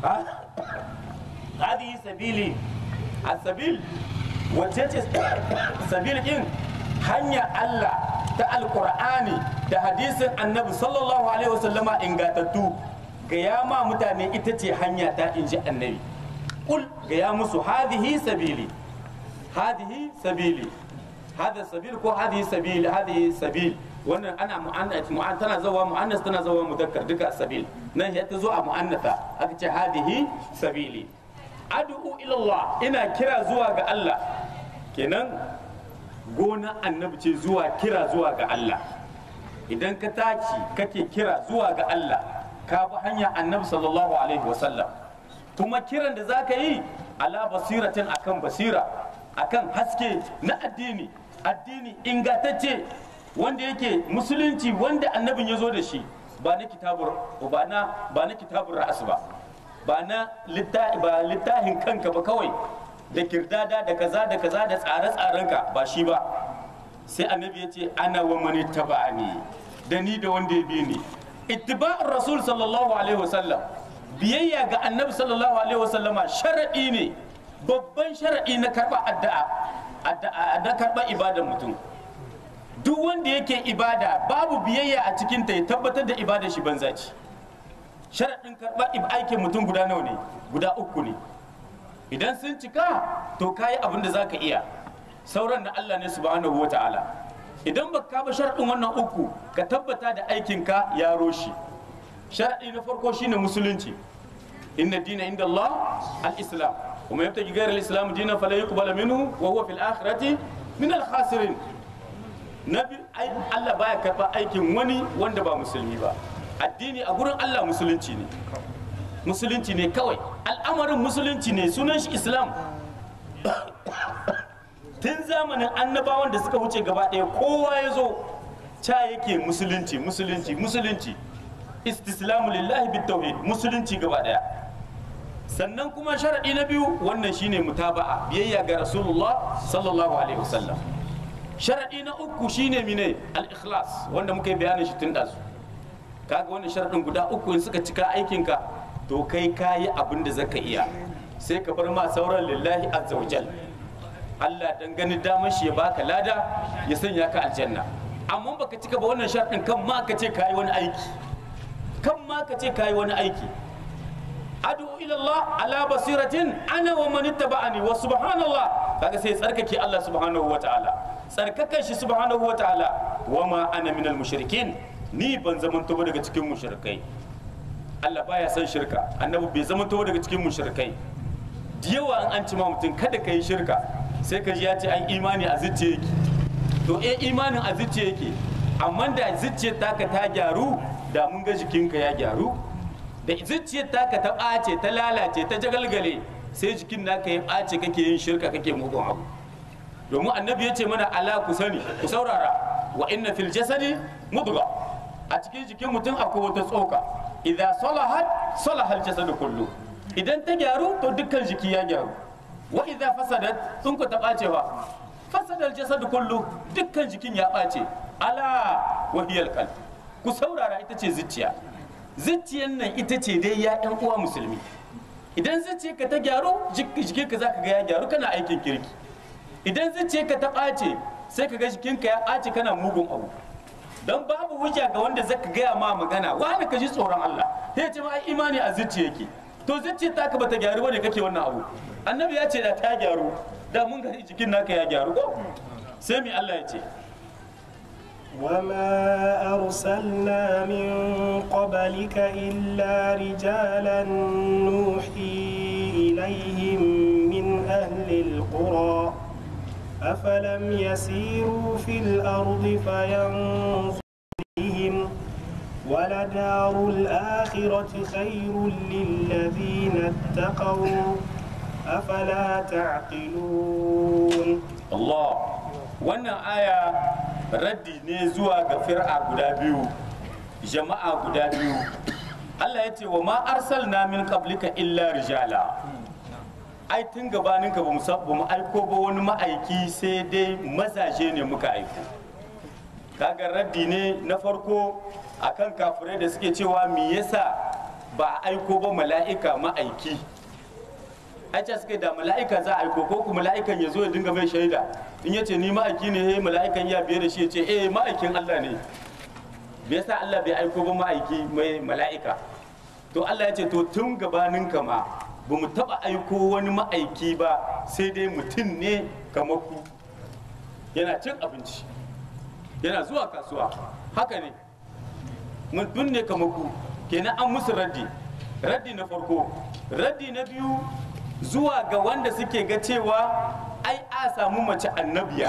hadihi sabili asabil wacce ce sabil din hanya Allah ta alkur'ani da hadisin annabi sallallahu alaihi wasallama ingatattu ga ya ma mutane ita ce hanya ta inji annabi kul ga ya musu hadihi sabili hadihi sabili hada sabil ko hadihi sabili hadihi sabil wannan ana mu'annas mu'an tana zawa mu'annas tana zawa mudakkar duka sabil nan ya ta zo a mu'annasa aka ce hadihi sabili ad'u ila Allah ina kira zuwa ga Allah kenan gona annabi ce zuwa kira zuwa ga Allah idan ka tashi kake kira zuwa ga Allah ka bi hanya annabi sallallahu alaihi wasallam kuma kiran da za ka yi ala basiratin akan basira akan haske na addini addini ingantacce wanda yake musulunci wanda annabin ya zo da shi ba na kitabur ba na ba na kitabur ra'as ba ba na littafin kanka ba kawai da kirdada da kaza da kaza da tsare-tsarenka ba shi ba sai annabi ya ce ana wa mani taba'ani da ni da wanda ya bi ni ittiba'ur rasul sallallahu alaihi wasallam biyayya ga annabi sallallahu alaihi wasallama sharadi ne babban sharadi na karba addu'a addu'a da karba ibadar mutum duk wanda yake ibada babu biyayya a cikin ta ya tabbatar da ibadar shi banza ce sharaɗin karɓar aikin mutum guda nawa ne guda uku ne idan sun cika to kayi abin da zaka iya sauran na Allah ne subhanahu wa ta'ala idan ba ka ba sharaɗin wannan uku ka tabbata da aikinka ya roshi sharaɗi na farko shine musulunci inna dina inda Allah al-islam kuma yabta gairar al-islam dinan fala yuqbal minhu wa huwa fil akhirati min al-khasirin nabi Allah baya karɓar aikin wani wanda ba musulmi ba addini a gurin Allah musulunci ne musulunci ne kawai al'amarin musulunci ne sunan shi islam tun zamanin annabawan da suka wuce gaba ɗaya kowa ya zo ca yake musulunci musulunci musulunci istislamu lillahi bit tauhid musulunci gaba ɗaya sannan kuma sharaɗi na biyu wannan shine mutaba'a biyayya ga rasulullah sallallahu alaihi wasallam sharaɗi na uku shine mine al-ikhlas wanda muka yi bayanin shi tun ɗazu kaga wannan sharaɗin guda uku in suka cika aikinka to kai kayi abin da zaka iya sai ka bar ma sauran lillahi azza wajal Allah dan gani damar shi ya baka lada ya sanya ka aljanna amma baka cika ba wannan sharaɗin kan ma ka ce kayi wani aiki kan ma ka ce kayi wani aiki adu ila Allah ala basiratin ana wa man ittaba'ani wa subhanallah kaga sai tsarkake Allah subhanahu wa ta'ala tsarkakan shi subhanahu wa ta'ala wa ma ana minal mushrikin ni ban zamanto ba daga cikin mushrikai Allah baya son shirka annabi bai zamanto ba daga cikin mushrikai da yawa an an ci ma mutum kada ka yi shirka sai ka ji ya ce an imani a zuciya yake to eh imanin a zuciya yake amma da zuciyar taka ta gyaru da mun ga jikinka ya gyaru da zuciyar taka ta ɓace ta lalace ta jagalgale sai jikin naka ya ɓace kake yin shirka kake mugun abu domin annabi ya ce mana ala ku sani ku saurara wa inna fil jasadi mudga a cikin jikin mutum akwai wata tsoka idan salahat salahal jasadu kullu idan ta gyaru to dukkan jiki ya gyaru wa idan fasadat sun ku ta ɓacewa fasadal jasadu kullu dukkan jikin ya ɓace ala wahiyal qalb ku saurara ita ce zuciya zuciyan nan ita ce dai ya yan uwa musulmi idan zuciyarka ta gyaru jikinka za ka ga ya gyaru kana aikin kirki idan zuciyarka ta ɓace sai ka ga jikinka ya ɓace kana mugun abu don babu hujja ga wanda zaka gaya ma magana wani ka ji tsoron Allah sai ce ma ai imani a zuciya yake to zuciyar ta ka bata gyaru bane kake wannan abu annabi ya ce da ta gyaru da mun ga jikin naka ya gyaru ko sai mi Allah ya ce وما أرسلنا من قبلك إلا رجالا نوحي إليهم من أهل القرى أفلم يسيروا في الأرض فينظروا بهم ولدار الآخرة خير للذين اتقوا أفلا تعقلون Allah wannan aya raddi ne zuwa ga fir'a guda biyu jama'a guda biyu Allah ya ce wa ma arsalna min qablika illa rijala ai tun gabanin ka bamu sa bamu aiko ba wani ma'aiki sai dai mazaje ne muka aiko kaga raddi ne na farko akan kafirai da suke cewa me yasa ba a aiko ba mala'ika ma'aiki aice suka da mala'ika za a aiko ko kuma mala'ikan ya zo ya dinga mai shaida in ya ce ni ma'aiki ne hey mala'ikan ya biye da shi ya ce eh ma'aikin Allah ne bai yasa Allah bai aiko ba ma'aiki mai mala'ika to Allah ya ce to tun gabanin ka ma ba mu taba aiko wani ma'aiki ba sai dai mutum ne kamar ku yana cin abinci yana zuwa kasuwa haka ne mutum ne kamar ku kenan an musu raddi raddi na farko raddi na biyu zuwa ga wanda suke ga cewa ai a samu mace annabiya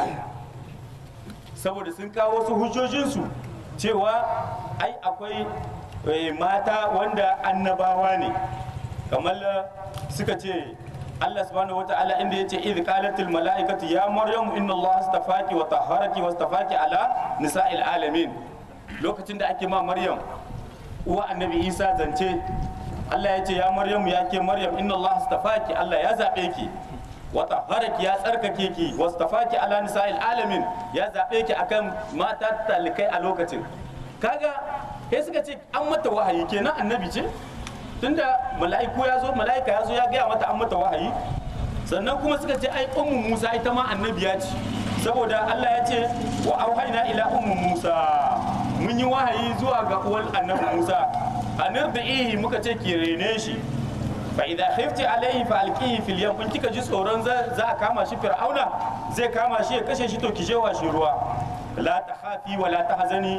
saboda sun kawo wasu hujjojinsu cewa ai akwai eh, mata wanda annabawa ne kamar suka ce Allah subhanahu wata'ala inda yace idh qalatil mala'ikatu ya maryam inna Allah astafaki wa tahharaki wa astafaki ala nisa'il alamin lokacin da ake ma maryam uwa annabi Isa zance Allah ya ce ya Maryam ya ke Maryam inna Allah astafaki Allah ya zabe ki wa tahharaki ya tsarkake ki wa astafaki ala nisa'il alamin ya zabe ki akan mata talikai a lokacin kaga sai suka ce an mata wahayi kenan annabi ce tunda mala'iku ya zo mala'ika ya zo ya gaya mata an mata wahayi sannan kuma suka ce ai ummu Musa ita ma annabiya ce saboda Allah ya ce wa auhayna ila ummu Musa mun yi wahayi zuwa ga uwar annabi Musa anirdihi muka ce ki rene shi fa idza khifti alayhi fa alqihi fil yam kun kika ji tsoron za za a kama shi fir'auna zai kama shi ya kashe shi to ki je shi ruwa la takhafi wa la tahzani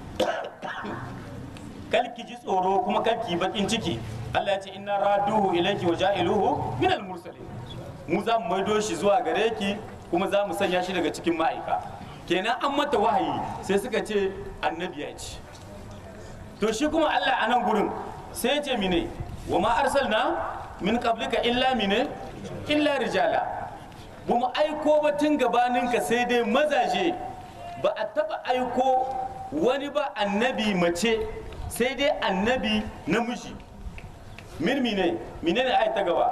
kal ki ji tsoro kuma kal ki bakin ciki Allah ya ce inna raduhu ilayki wa ja'iluhu min al mursalin mu za mu maido shi zuwa gare ki kuma za mu sanya shi daga cikin ma'aika kenan an mata wahayi sai suka ce annabi ya ce to shi kuma Allah a nan gurin sai ya ce mine wa ma arsalna min qablika illa mine illa rijala ba mu aiko ba tun gabaninka sai dai mazaje ba a taba aiko wani ba annabi mace sai dai annabi namiji min mine mine ne ayat ta gaba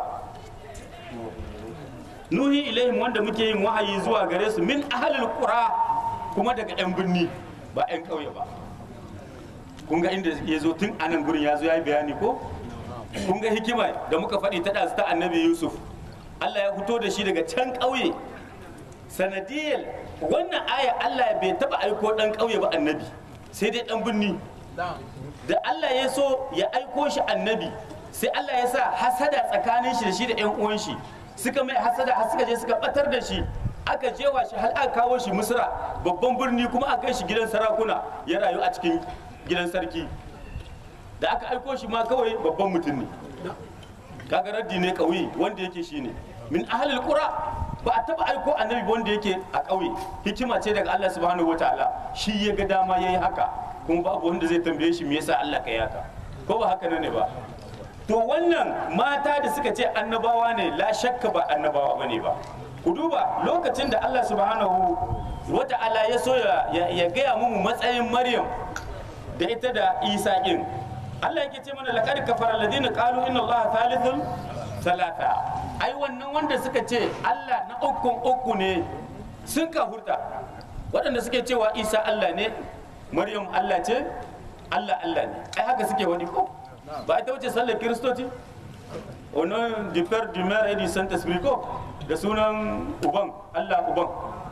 nuhi ilaihim wanda muke yin wahayi zuwa gare su min ahlul qura kuma daga yan birni ba yan ƙauye ba kun ga inda ya zo tun anan gurin ya zo ya yi bayani ko kun ga hikima da muka faɗi ta ɗazu ta annabi yusuf allah ya fito da shi daga can ƙauye sanadiyar wannan aya allah bai taɓa aiko ɗan ƙauye ba annabi sai dai ɗan birni da allah ya so ya aiko shi annabi sai allah ya sa hasada tsakanin shi da shi da ƴan uwan shi suka mai hasada har suka je suka ɓatar da shi aka jewa shi har aka kawo shi misra babban birni kuma aka kai shi gidan sarakuna ya rayu a cikin gidan sarki da aka aiko shi ma kawai babban mutum ne kaga raddi ne kauye wanda yake shi ne min ahlil qura ba a taba aiko annabi ba wanda yake a kauye hikima ce daga Allah subhanahu wataala shi ya ga dama yayi haka kuma babu wanda zai tambaye shi me yasa Allah ka yi haka ko ba haka ne ba to wannan mata da suka ce annabawa ne la shakka ba annabawa bane ba ku duba lokacin da Allah subhanahu wata'ala ya so ya gaya mu matsayin Maryam da ita da isa ɗin Allah yake ce mana laqad kafara alladhina qalu inna Allah thalithun thalatha ai wannan wanda suka ce Allah na ukun uku ne sun kafurta waɗanda suke cewa Isa Allah ne Maryam Allah ce Allah Allah ne ai haka suke wani ko ba ita wuce sallar kiristoci ono du père du mère et du saint esprit ko da sunan uban Allah uban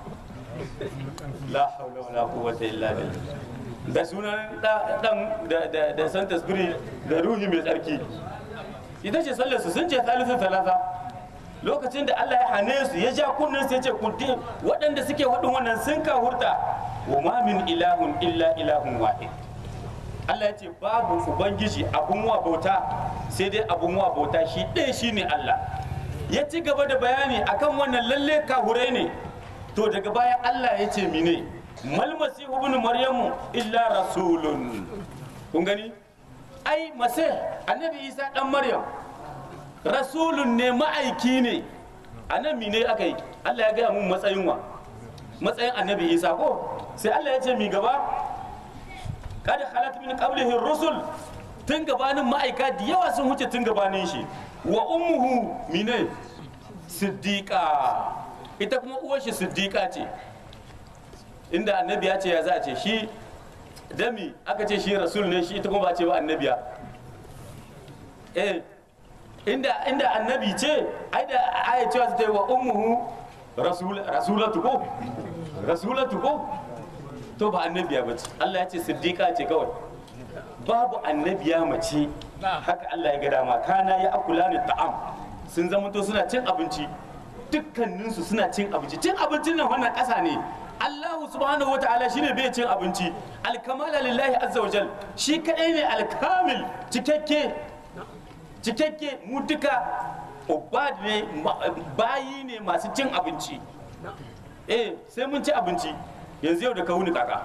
la hawla wala quwwata illa billah da sunan dan da santa spirit da ruhi mai tsarki ita ce sallar su sun ce thalithu talata lokacin da Allah ya hane su ya ja kunnen su ya ce kunti waɗanda suke faɗin wannan sun ka hurta wa ma min ilahun illa ilahun wahid Allah ya ce babu ubangiji abun wa bauta sai dai abun wa bauta shi ɗaya shine Allah ya ci gaba da bayani akan wannan lalle kahurai ne to daga baya Allah ya ce mine mal masihu ibn maryamu illa rasulun kun gani ai masih annabi isa dan maryam rasulun ne ma'aiki ne anan mine aka yi Allah ya gaya mun matsayin wa matsayin annabi isa ko sai Allah ya ce mi gaba kada halat min qablihi rusul tun gabanin ma'aika da yawa sun wuce tun gabanin shi wa ummuhu mine siddiqa ita kuma uwar shi siddiqa ce inda annabi ya ce ya za a ce shi dami aka ce shi rasul ne shi ita kuma ba ce ba annabiya eh inda inda annabi ce ai da aya cewa ta yi wa ummuhu rasul rasulatu ko rasulatu ko to ba annabiya ba ce Allah ya ce siddiqa ce kawai babu annabiya mace haka Allah ya ga dama kana ya akula ni ta'am sun zama to suna cin abinci dukkaninsu suna cin abinci cin abincin nan wannan ƙasa ne Allah subhanahu wa ta'ala shine bai cin abinci alkamala lillahi azza wa jal shi kadai ne alkamil cikakke cikakke mu duka ubad ne bayi ne masu cin abinci eh sai mun ci abinci yanzu yau da ka wuni kaka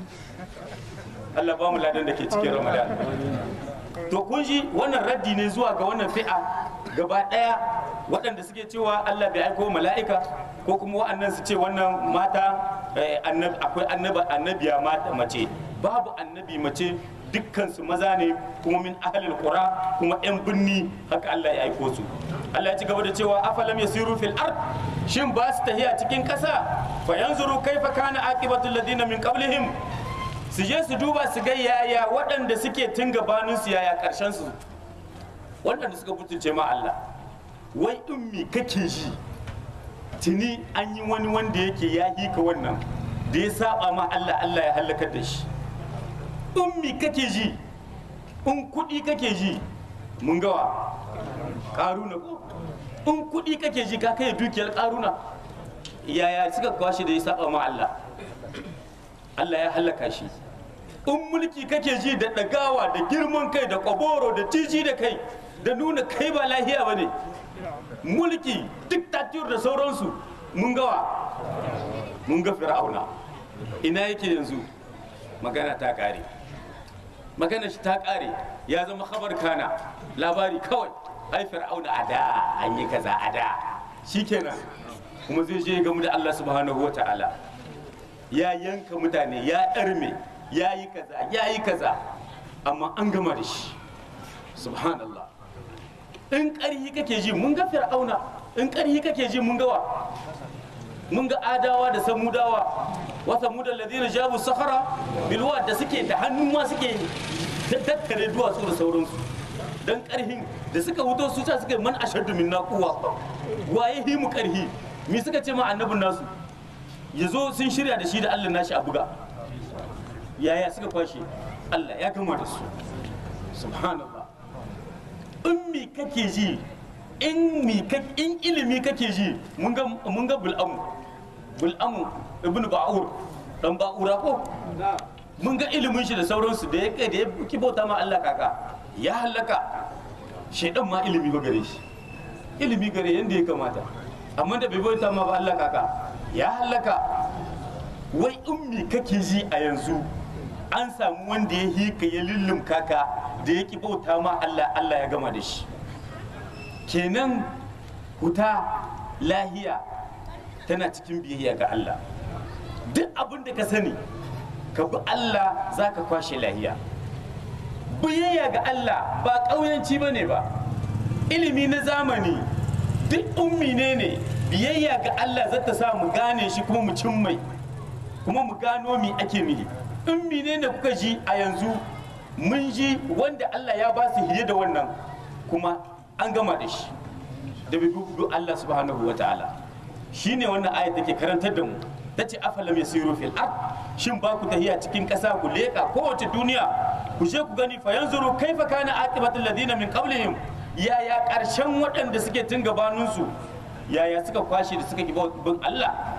Allah ba mu ladan da ke cikin Ramadan to kun ji wannan raddi ne zuwa ga wannan fi'a gaba daya waɗanda suke cewa Allah bai aiko mala'ika ko kuma wa'annan su ce wannan mata akwai annaba annabiya mata mace babu annabi mace dukkan su maza ne kuma min ahlil qura kuma yan binni haka Allah ya aiko su Allah ya ci gaba da cewa afalam yasiru fil ard shin ba su tahiya cikin kasa fa yanzuru kaifa kana aqibatul ladina min qablihim su je su duba su ga yaya waɗanda suke tun gabanin su yaya karshen su waɗanda suka mutunce ma Allah wai in me kake ji tuni an yi wani wanda yake ya hika wannan da ya saba ma Allah Allah ya halakar da shi in me kake ji in kuɗi kake ji mun gawa ƙaruna ko in kuɗi kake ji ka kai dukiyar ƙaruna yaya suka kwashe da ya saba ma Allah Allah ya halaka shi in mulki kake ji da ɗagawa da girman kai da kwaboro da jiji da kai da nuna kai ba lahiya ba ne mulki diktatur da sauransu mun gawa mun ga fir'auna ina yake yanzu magana ta kare magana shi ta kare ya zama khabar kana labari kawai ai fir'auna a da an yi kaza a da shikenan kuma zai je gamu da Allah subhanahu wa ta'ala ya yanka mutane ya ɗarme ya yi kaza ya yi kaza amma an gama da shi subhanallah in ƙarhi kake ji mun ga fir'auna in ƙarhi kake ji mun ga wa mun ga adawa da samudawa wa samudal ladina jabu sahara bilwa da suke da hannu ma suke tattare duwatsu da sauransu dan ƙarhin da suka wuto su ta suka man ashaddu minna quwwa waye hi mu ƙarhi me suka ce ma annabin nasu yazo sun shirya da shi da Allah nashi a buga yaya suka kwashe Allah ya gama da su subhanallah in mi kake ji in mi in ilimi kake ji mun ga mun ga bul'amu bul'amu ibn ba'ur dan ba'ura ko mun ga ilimin shi da sauransu da ya da ya kibota ma Allah kaka ya halaka shedan ma ilimi ba gare shi ilimi gare yanda ya kamata amma da bai bauta ma ba Allah kaka ya halaka wai in mi kake ji a yanzu an samu wanda ya hika ya lullum kaka da ya bauta ma Allah Allah ya gama da shi kenan huta lahiya tana cikin biyayya ga Allah duk abin da ka sani ka bi Allah za ka kwashe lahiya biyayya ga Allah ba ƙauyanci ba ne ba ilimi na zamani duk ummi ne ne biyayya ga Allah za ta sa mu gane shi kuma mu cin mai kuma mu gano mi ake mihi ummi ne ne kuka ji a yanzu mun ji wanda Allah ya ba su hiye da wannan kuma an gama da shi da bi bi Allah subhanahu wa ta'ala shine wannan ayat da ke karantar da mu tace afalam yasiru fil ard shin ba ku tahiya cikin ƙasa ku leka kowace duniya ku je ku gani fa yanzuru kaifa kana aqibatul ladina min qablihim yaya ƙarshen waɗanda suke tun gabanin su yaya suka kwashe da suka bin Allah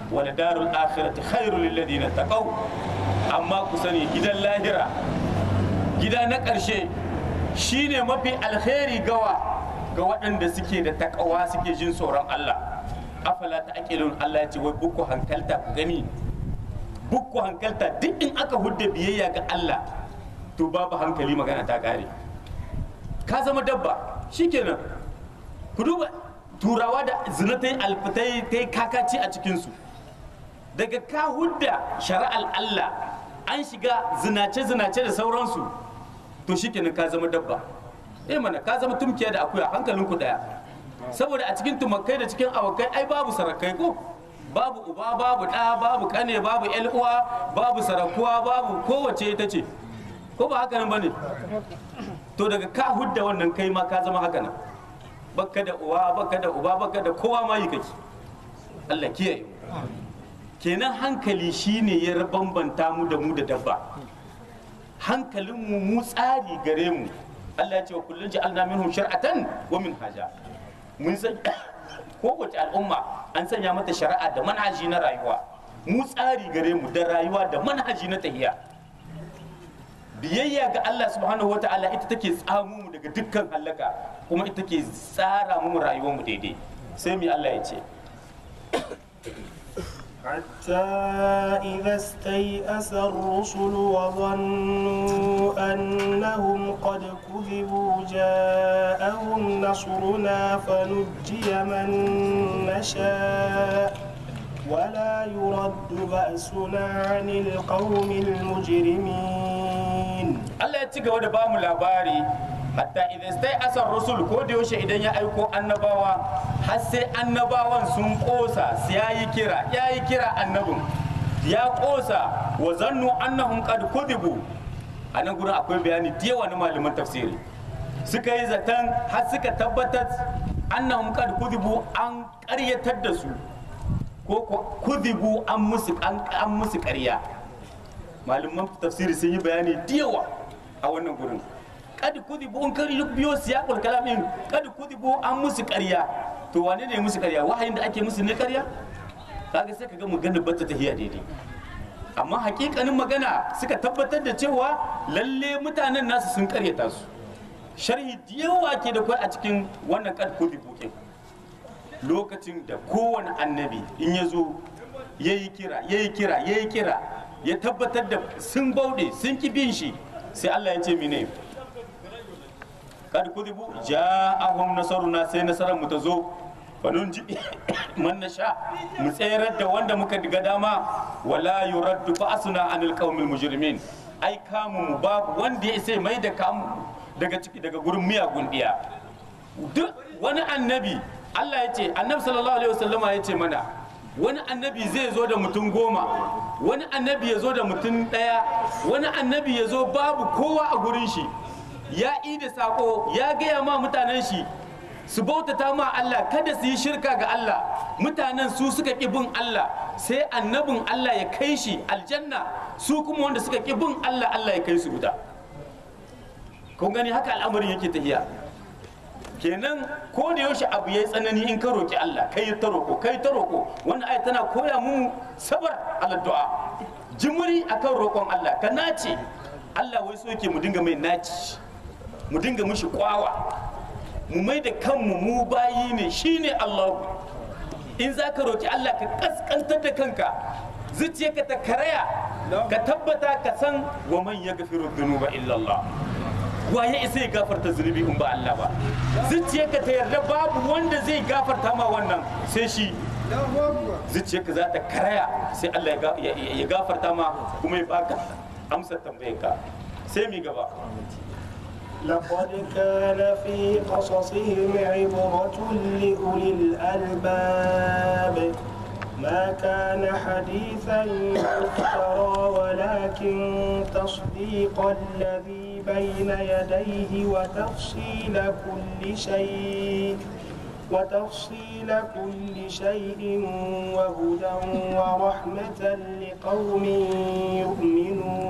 wal darul akhirati khairul lil ladina taqaw amma ku sani gidan lahira gida na ƙarshe shine mafi alkhairi gawa ga waɗanda suke da takawa suke jin tsoron Allah afala ta aqilun Allah ya ce wai bukku hankalta ku gani bukku hankalta duk in aka hudda biyayya ga Allah to babu hankali magana ta kare ka zama dabba shikenan ku duba turawa da zina ta yi alfitai ta yi kakaci a cikinsu daga ka hudda shari'ar Allah an shiga zinace-zinace da sauransu to shikenan ka zama dabba eh mana ka zama tumkiya da akuya hankalinku daya saboda a cikin tumakai da cikin awakai ai babu sarakai ko babu uba babu ɗa babu kane babu yan uwa babu sarakuwa babu kowace ita ce ko ba haka nan bane to daga ka hudda wannan kai ma ka zama haka nan baka da uwa baka da uba baka da kowa ma yi kake Allah kiyaye kenan hankali shine ya bambanta mu da mu da dabba hankalin mu mu tsari gare mu Allah ya ce wa kullun ja'alna minhum shar'atan wa minhaja mun san kowace al'umma an sanya mata shari'a da manhaji na rayuwa mu tsari gare mu da rayuwa da manhaji na tahiya biyayya ga Allah subhanahu wa ta'ala ita take tsamu mu daga dukkan halaka kuma ita take tsara mu rayuwar mu daidai sai mi Allah ya ce حتى إذا استيأس الرسل وظنوا أنهم قد كذبوا جاءهم نصرنا فنجي من نشاء ولا يرد بأسنا عن القوم المجرمين Allah ya ci gaba da bamu labari hatta idan sai asar rasul ko da yaushe idan ya aiko annabawa har sai annabawan sun kosa sai yayi kira yayi kira annabin ya kosa wa zannu annahum qad kudibu a nan gurin akwai bayani da yawa na malaman tafsiri suka yi zaton har suka tabbatar annahum qad kudibu an ƙaryatar da su ko ko kudibu an musu an an musu ƙarya malaman tafsiri sun yi bayani da yawa a wannan gurin kad kudibu in kari biyo siyaqul kalamin kad kudibu an musu ƙarya to wane ne musu ƙarya wahayin da ake musu ne ƙarya kaga sai kaga magana bata tahiya daidai amma hakikanin magana suka tabbatar da cewa lalle mutanen nasu sun ƙaryata su sharhi da yawa ke da kwai a cikin wannan kad kudibu ke lokacin da kowane annabi in ya zo ya yi kira ya yi kira ya yi kira ya tabbatar da sun bauɗe sun ki bin shi sai Allah ya ce mine kad kudibu ja'ahum nasaruna sai nasarar mu ta zo fanun ji man nasha mu tsayar da wanda muka diga dama wala yuraddu ba'suna anil qaumil mujrimin ai kamu mu babu wanda ya sai mai da kamu daga ciki daga gurin miyagun diya duk wani annabi Allah ya ce annabi sallallahu alaihi wasallama ya ce mana wani annabi zai zo da mutum goma wani annabi ya zo da mutum ɗaya wani annabi ya zo babu kowa a gurin shi ya da sako ya gaya ma mutanen shi su bautata ma Allah kada su yi shirka ga Allah mutanen su suka ƙi bin Allah sai annabin Allah ya kai shi aljanna su kuma wanda suka ƙi bin Allah Allah ya kai su wuta kun gani haka al'amarin yake tahiya kenan ko da yaushe abu yayi tsanani in ka roki Allah kai ta roko kai ta roko wannan ayat tana koya mu sabar ala du'a jimuri akan roƙon Allah ka nace Allah wai so yake mu dinga mai naci mu dinga mishi kwawa mu mai da kanmu mu bayi ne shine Allah in za ka roki Allah ka kaskantar da kanka zuciyarka ta karaya ka tabbata ka san wa man yaghfiru dhunuba illa Allah waye isa ya gafarta zunubi in ba Allah ba zuciyarka ta yarda babu wanda zai gafarta ma wannan sai shi zuciyarka za ta karaya sai Allah ya gafarta ma kuma ya baka amsar tambayarka sai mi gaba لقد كان في قصصهم عبرة لأولي الألباب ما كان حديثا يفترى ولكن تصديق الذي بين يديه وتفصيل كل شيء وتفصيل كل شيء وهدى ورحمة لقوم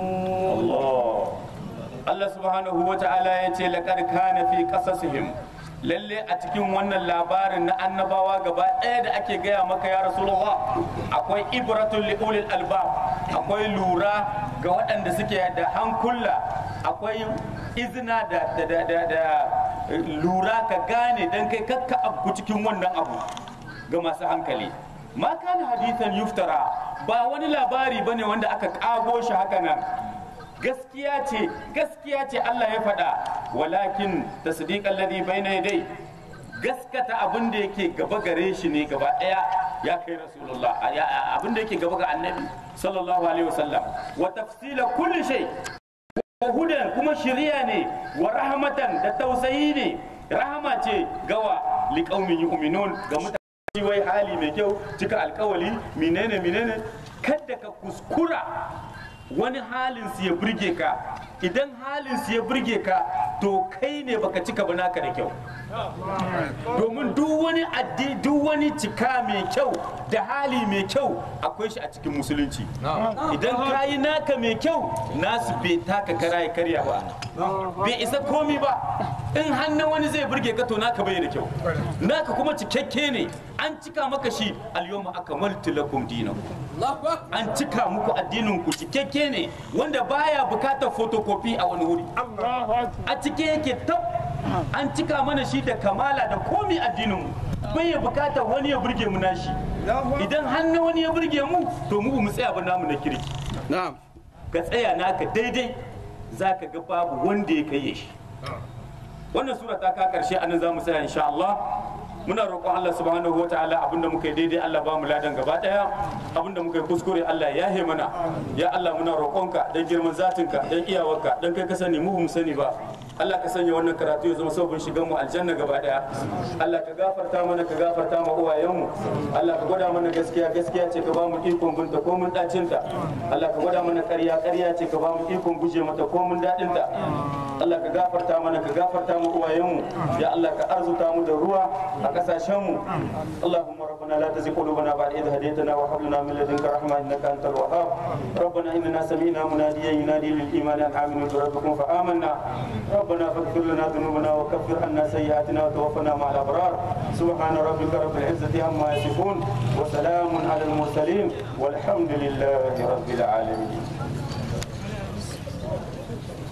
يؤمنون Allah Allah subhanahu wa ta'ala ya ce laqad kana fi qasasihim lalle a cikin wannan labarin na annabawa gaba ɗaya da ake gaya maka ya rasulullah akwai ibratul liulil albab akwai lura ga waɗanda suke da hankula akwai izina da, da, da, da, da lura ka gane don kai kakka abu cikin wannan abu ga masu hankali ma kana hadithan yuftara ba wani labari bane wanda aka kago shi haka nan gaskiya ce gaskiya ce Allah ya faɗa walakin tasdiqan ladhi bayna yadai gaskata abin da yake gaba gare shi ne gaba ɗaya ya kai rasulullah abin da yake gaba ga annabi sallallahu alaihi wasallam wa tafsila kulli shay wa hudan kuma shiriya ne wa rahmatan da tausayi ne rahama ce gawa liqaumin yu'minun ga mutane wai hali mai kyau cika alkawali menene menene kada ka kuskura wani halin su ya burge ka idan halin su ya burge ka to kai ne baka cika ba naka da kyau domin duk wani addi duk wani cika mai kyau da hali mai kyau akwai shi a cikin musulunci idan ka yi naka mai kyau nasu bai taka kara ya karya ba bai isa komi ba in hannun wani zai burge ka to naka bai da kyau naka kuma cikakke ne an cika maka shi alyawma akmaltu lakum dinakum an cika muku addinin ku cikakke ne wanda baya bukatar photocopy a wani wuri a cike yake tab an cika mana shi da kamala da komi addinin mu bai ya bukatar wani ya burge mu nashi idan hannun wani ya burge mu to mu mu tsaya ba namu na kirki ka tsaya naka daidai zaka ga babu wanda ya kai shi wannan sura ta ka karshe anan za mu tsaya insha Allah muna roƙon Allah subhanahu wataala abinda muka yi daidai Allah ba mu ladan gaba daya abinda muka yi kuskure Allah ya he mana ya Allah muna roƙonka dan girman zatinka dan iyawarka dan kai ka sani mu mu sani ba Allah ka sanya wannan karatu ya zama sabon shigan mu aljanna gaba daya Allah ka gafarta mana ka gafarta ma uwayenmu Allah ka gwada mana gaskiya gaskiya ce ka ba mu ikon binta ko mun dacin ta Allah ka gwada mana ƙarya ƙarya ce ka ba mu ikon guje mata ko mun dadin ta Allah ka gafarta mana ka gafarta mu uwayenmu ya Allah ka arzuta mu da ruwa a kasashen mu Allahumma rabbana la tuzigh qulubana ba'da idh hadaytana wa hab lana min ladunka rahma innaka antal wahhab ربنا إننا سمعنا مناديا ينادي للإيمان أن آمنوا بربكم فآمنا ربنا فاغفر لنا ذنوبنا وكفر عنا سيئاتنا وتوفنا مع الأبرار سبحان ربك رب العزة عما يصفون وسلام على المرسلين والحمد لله رب العالمين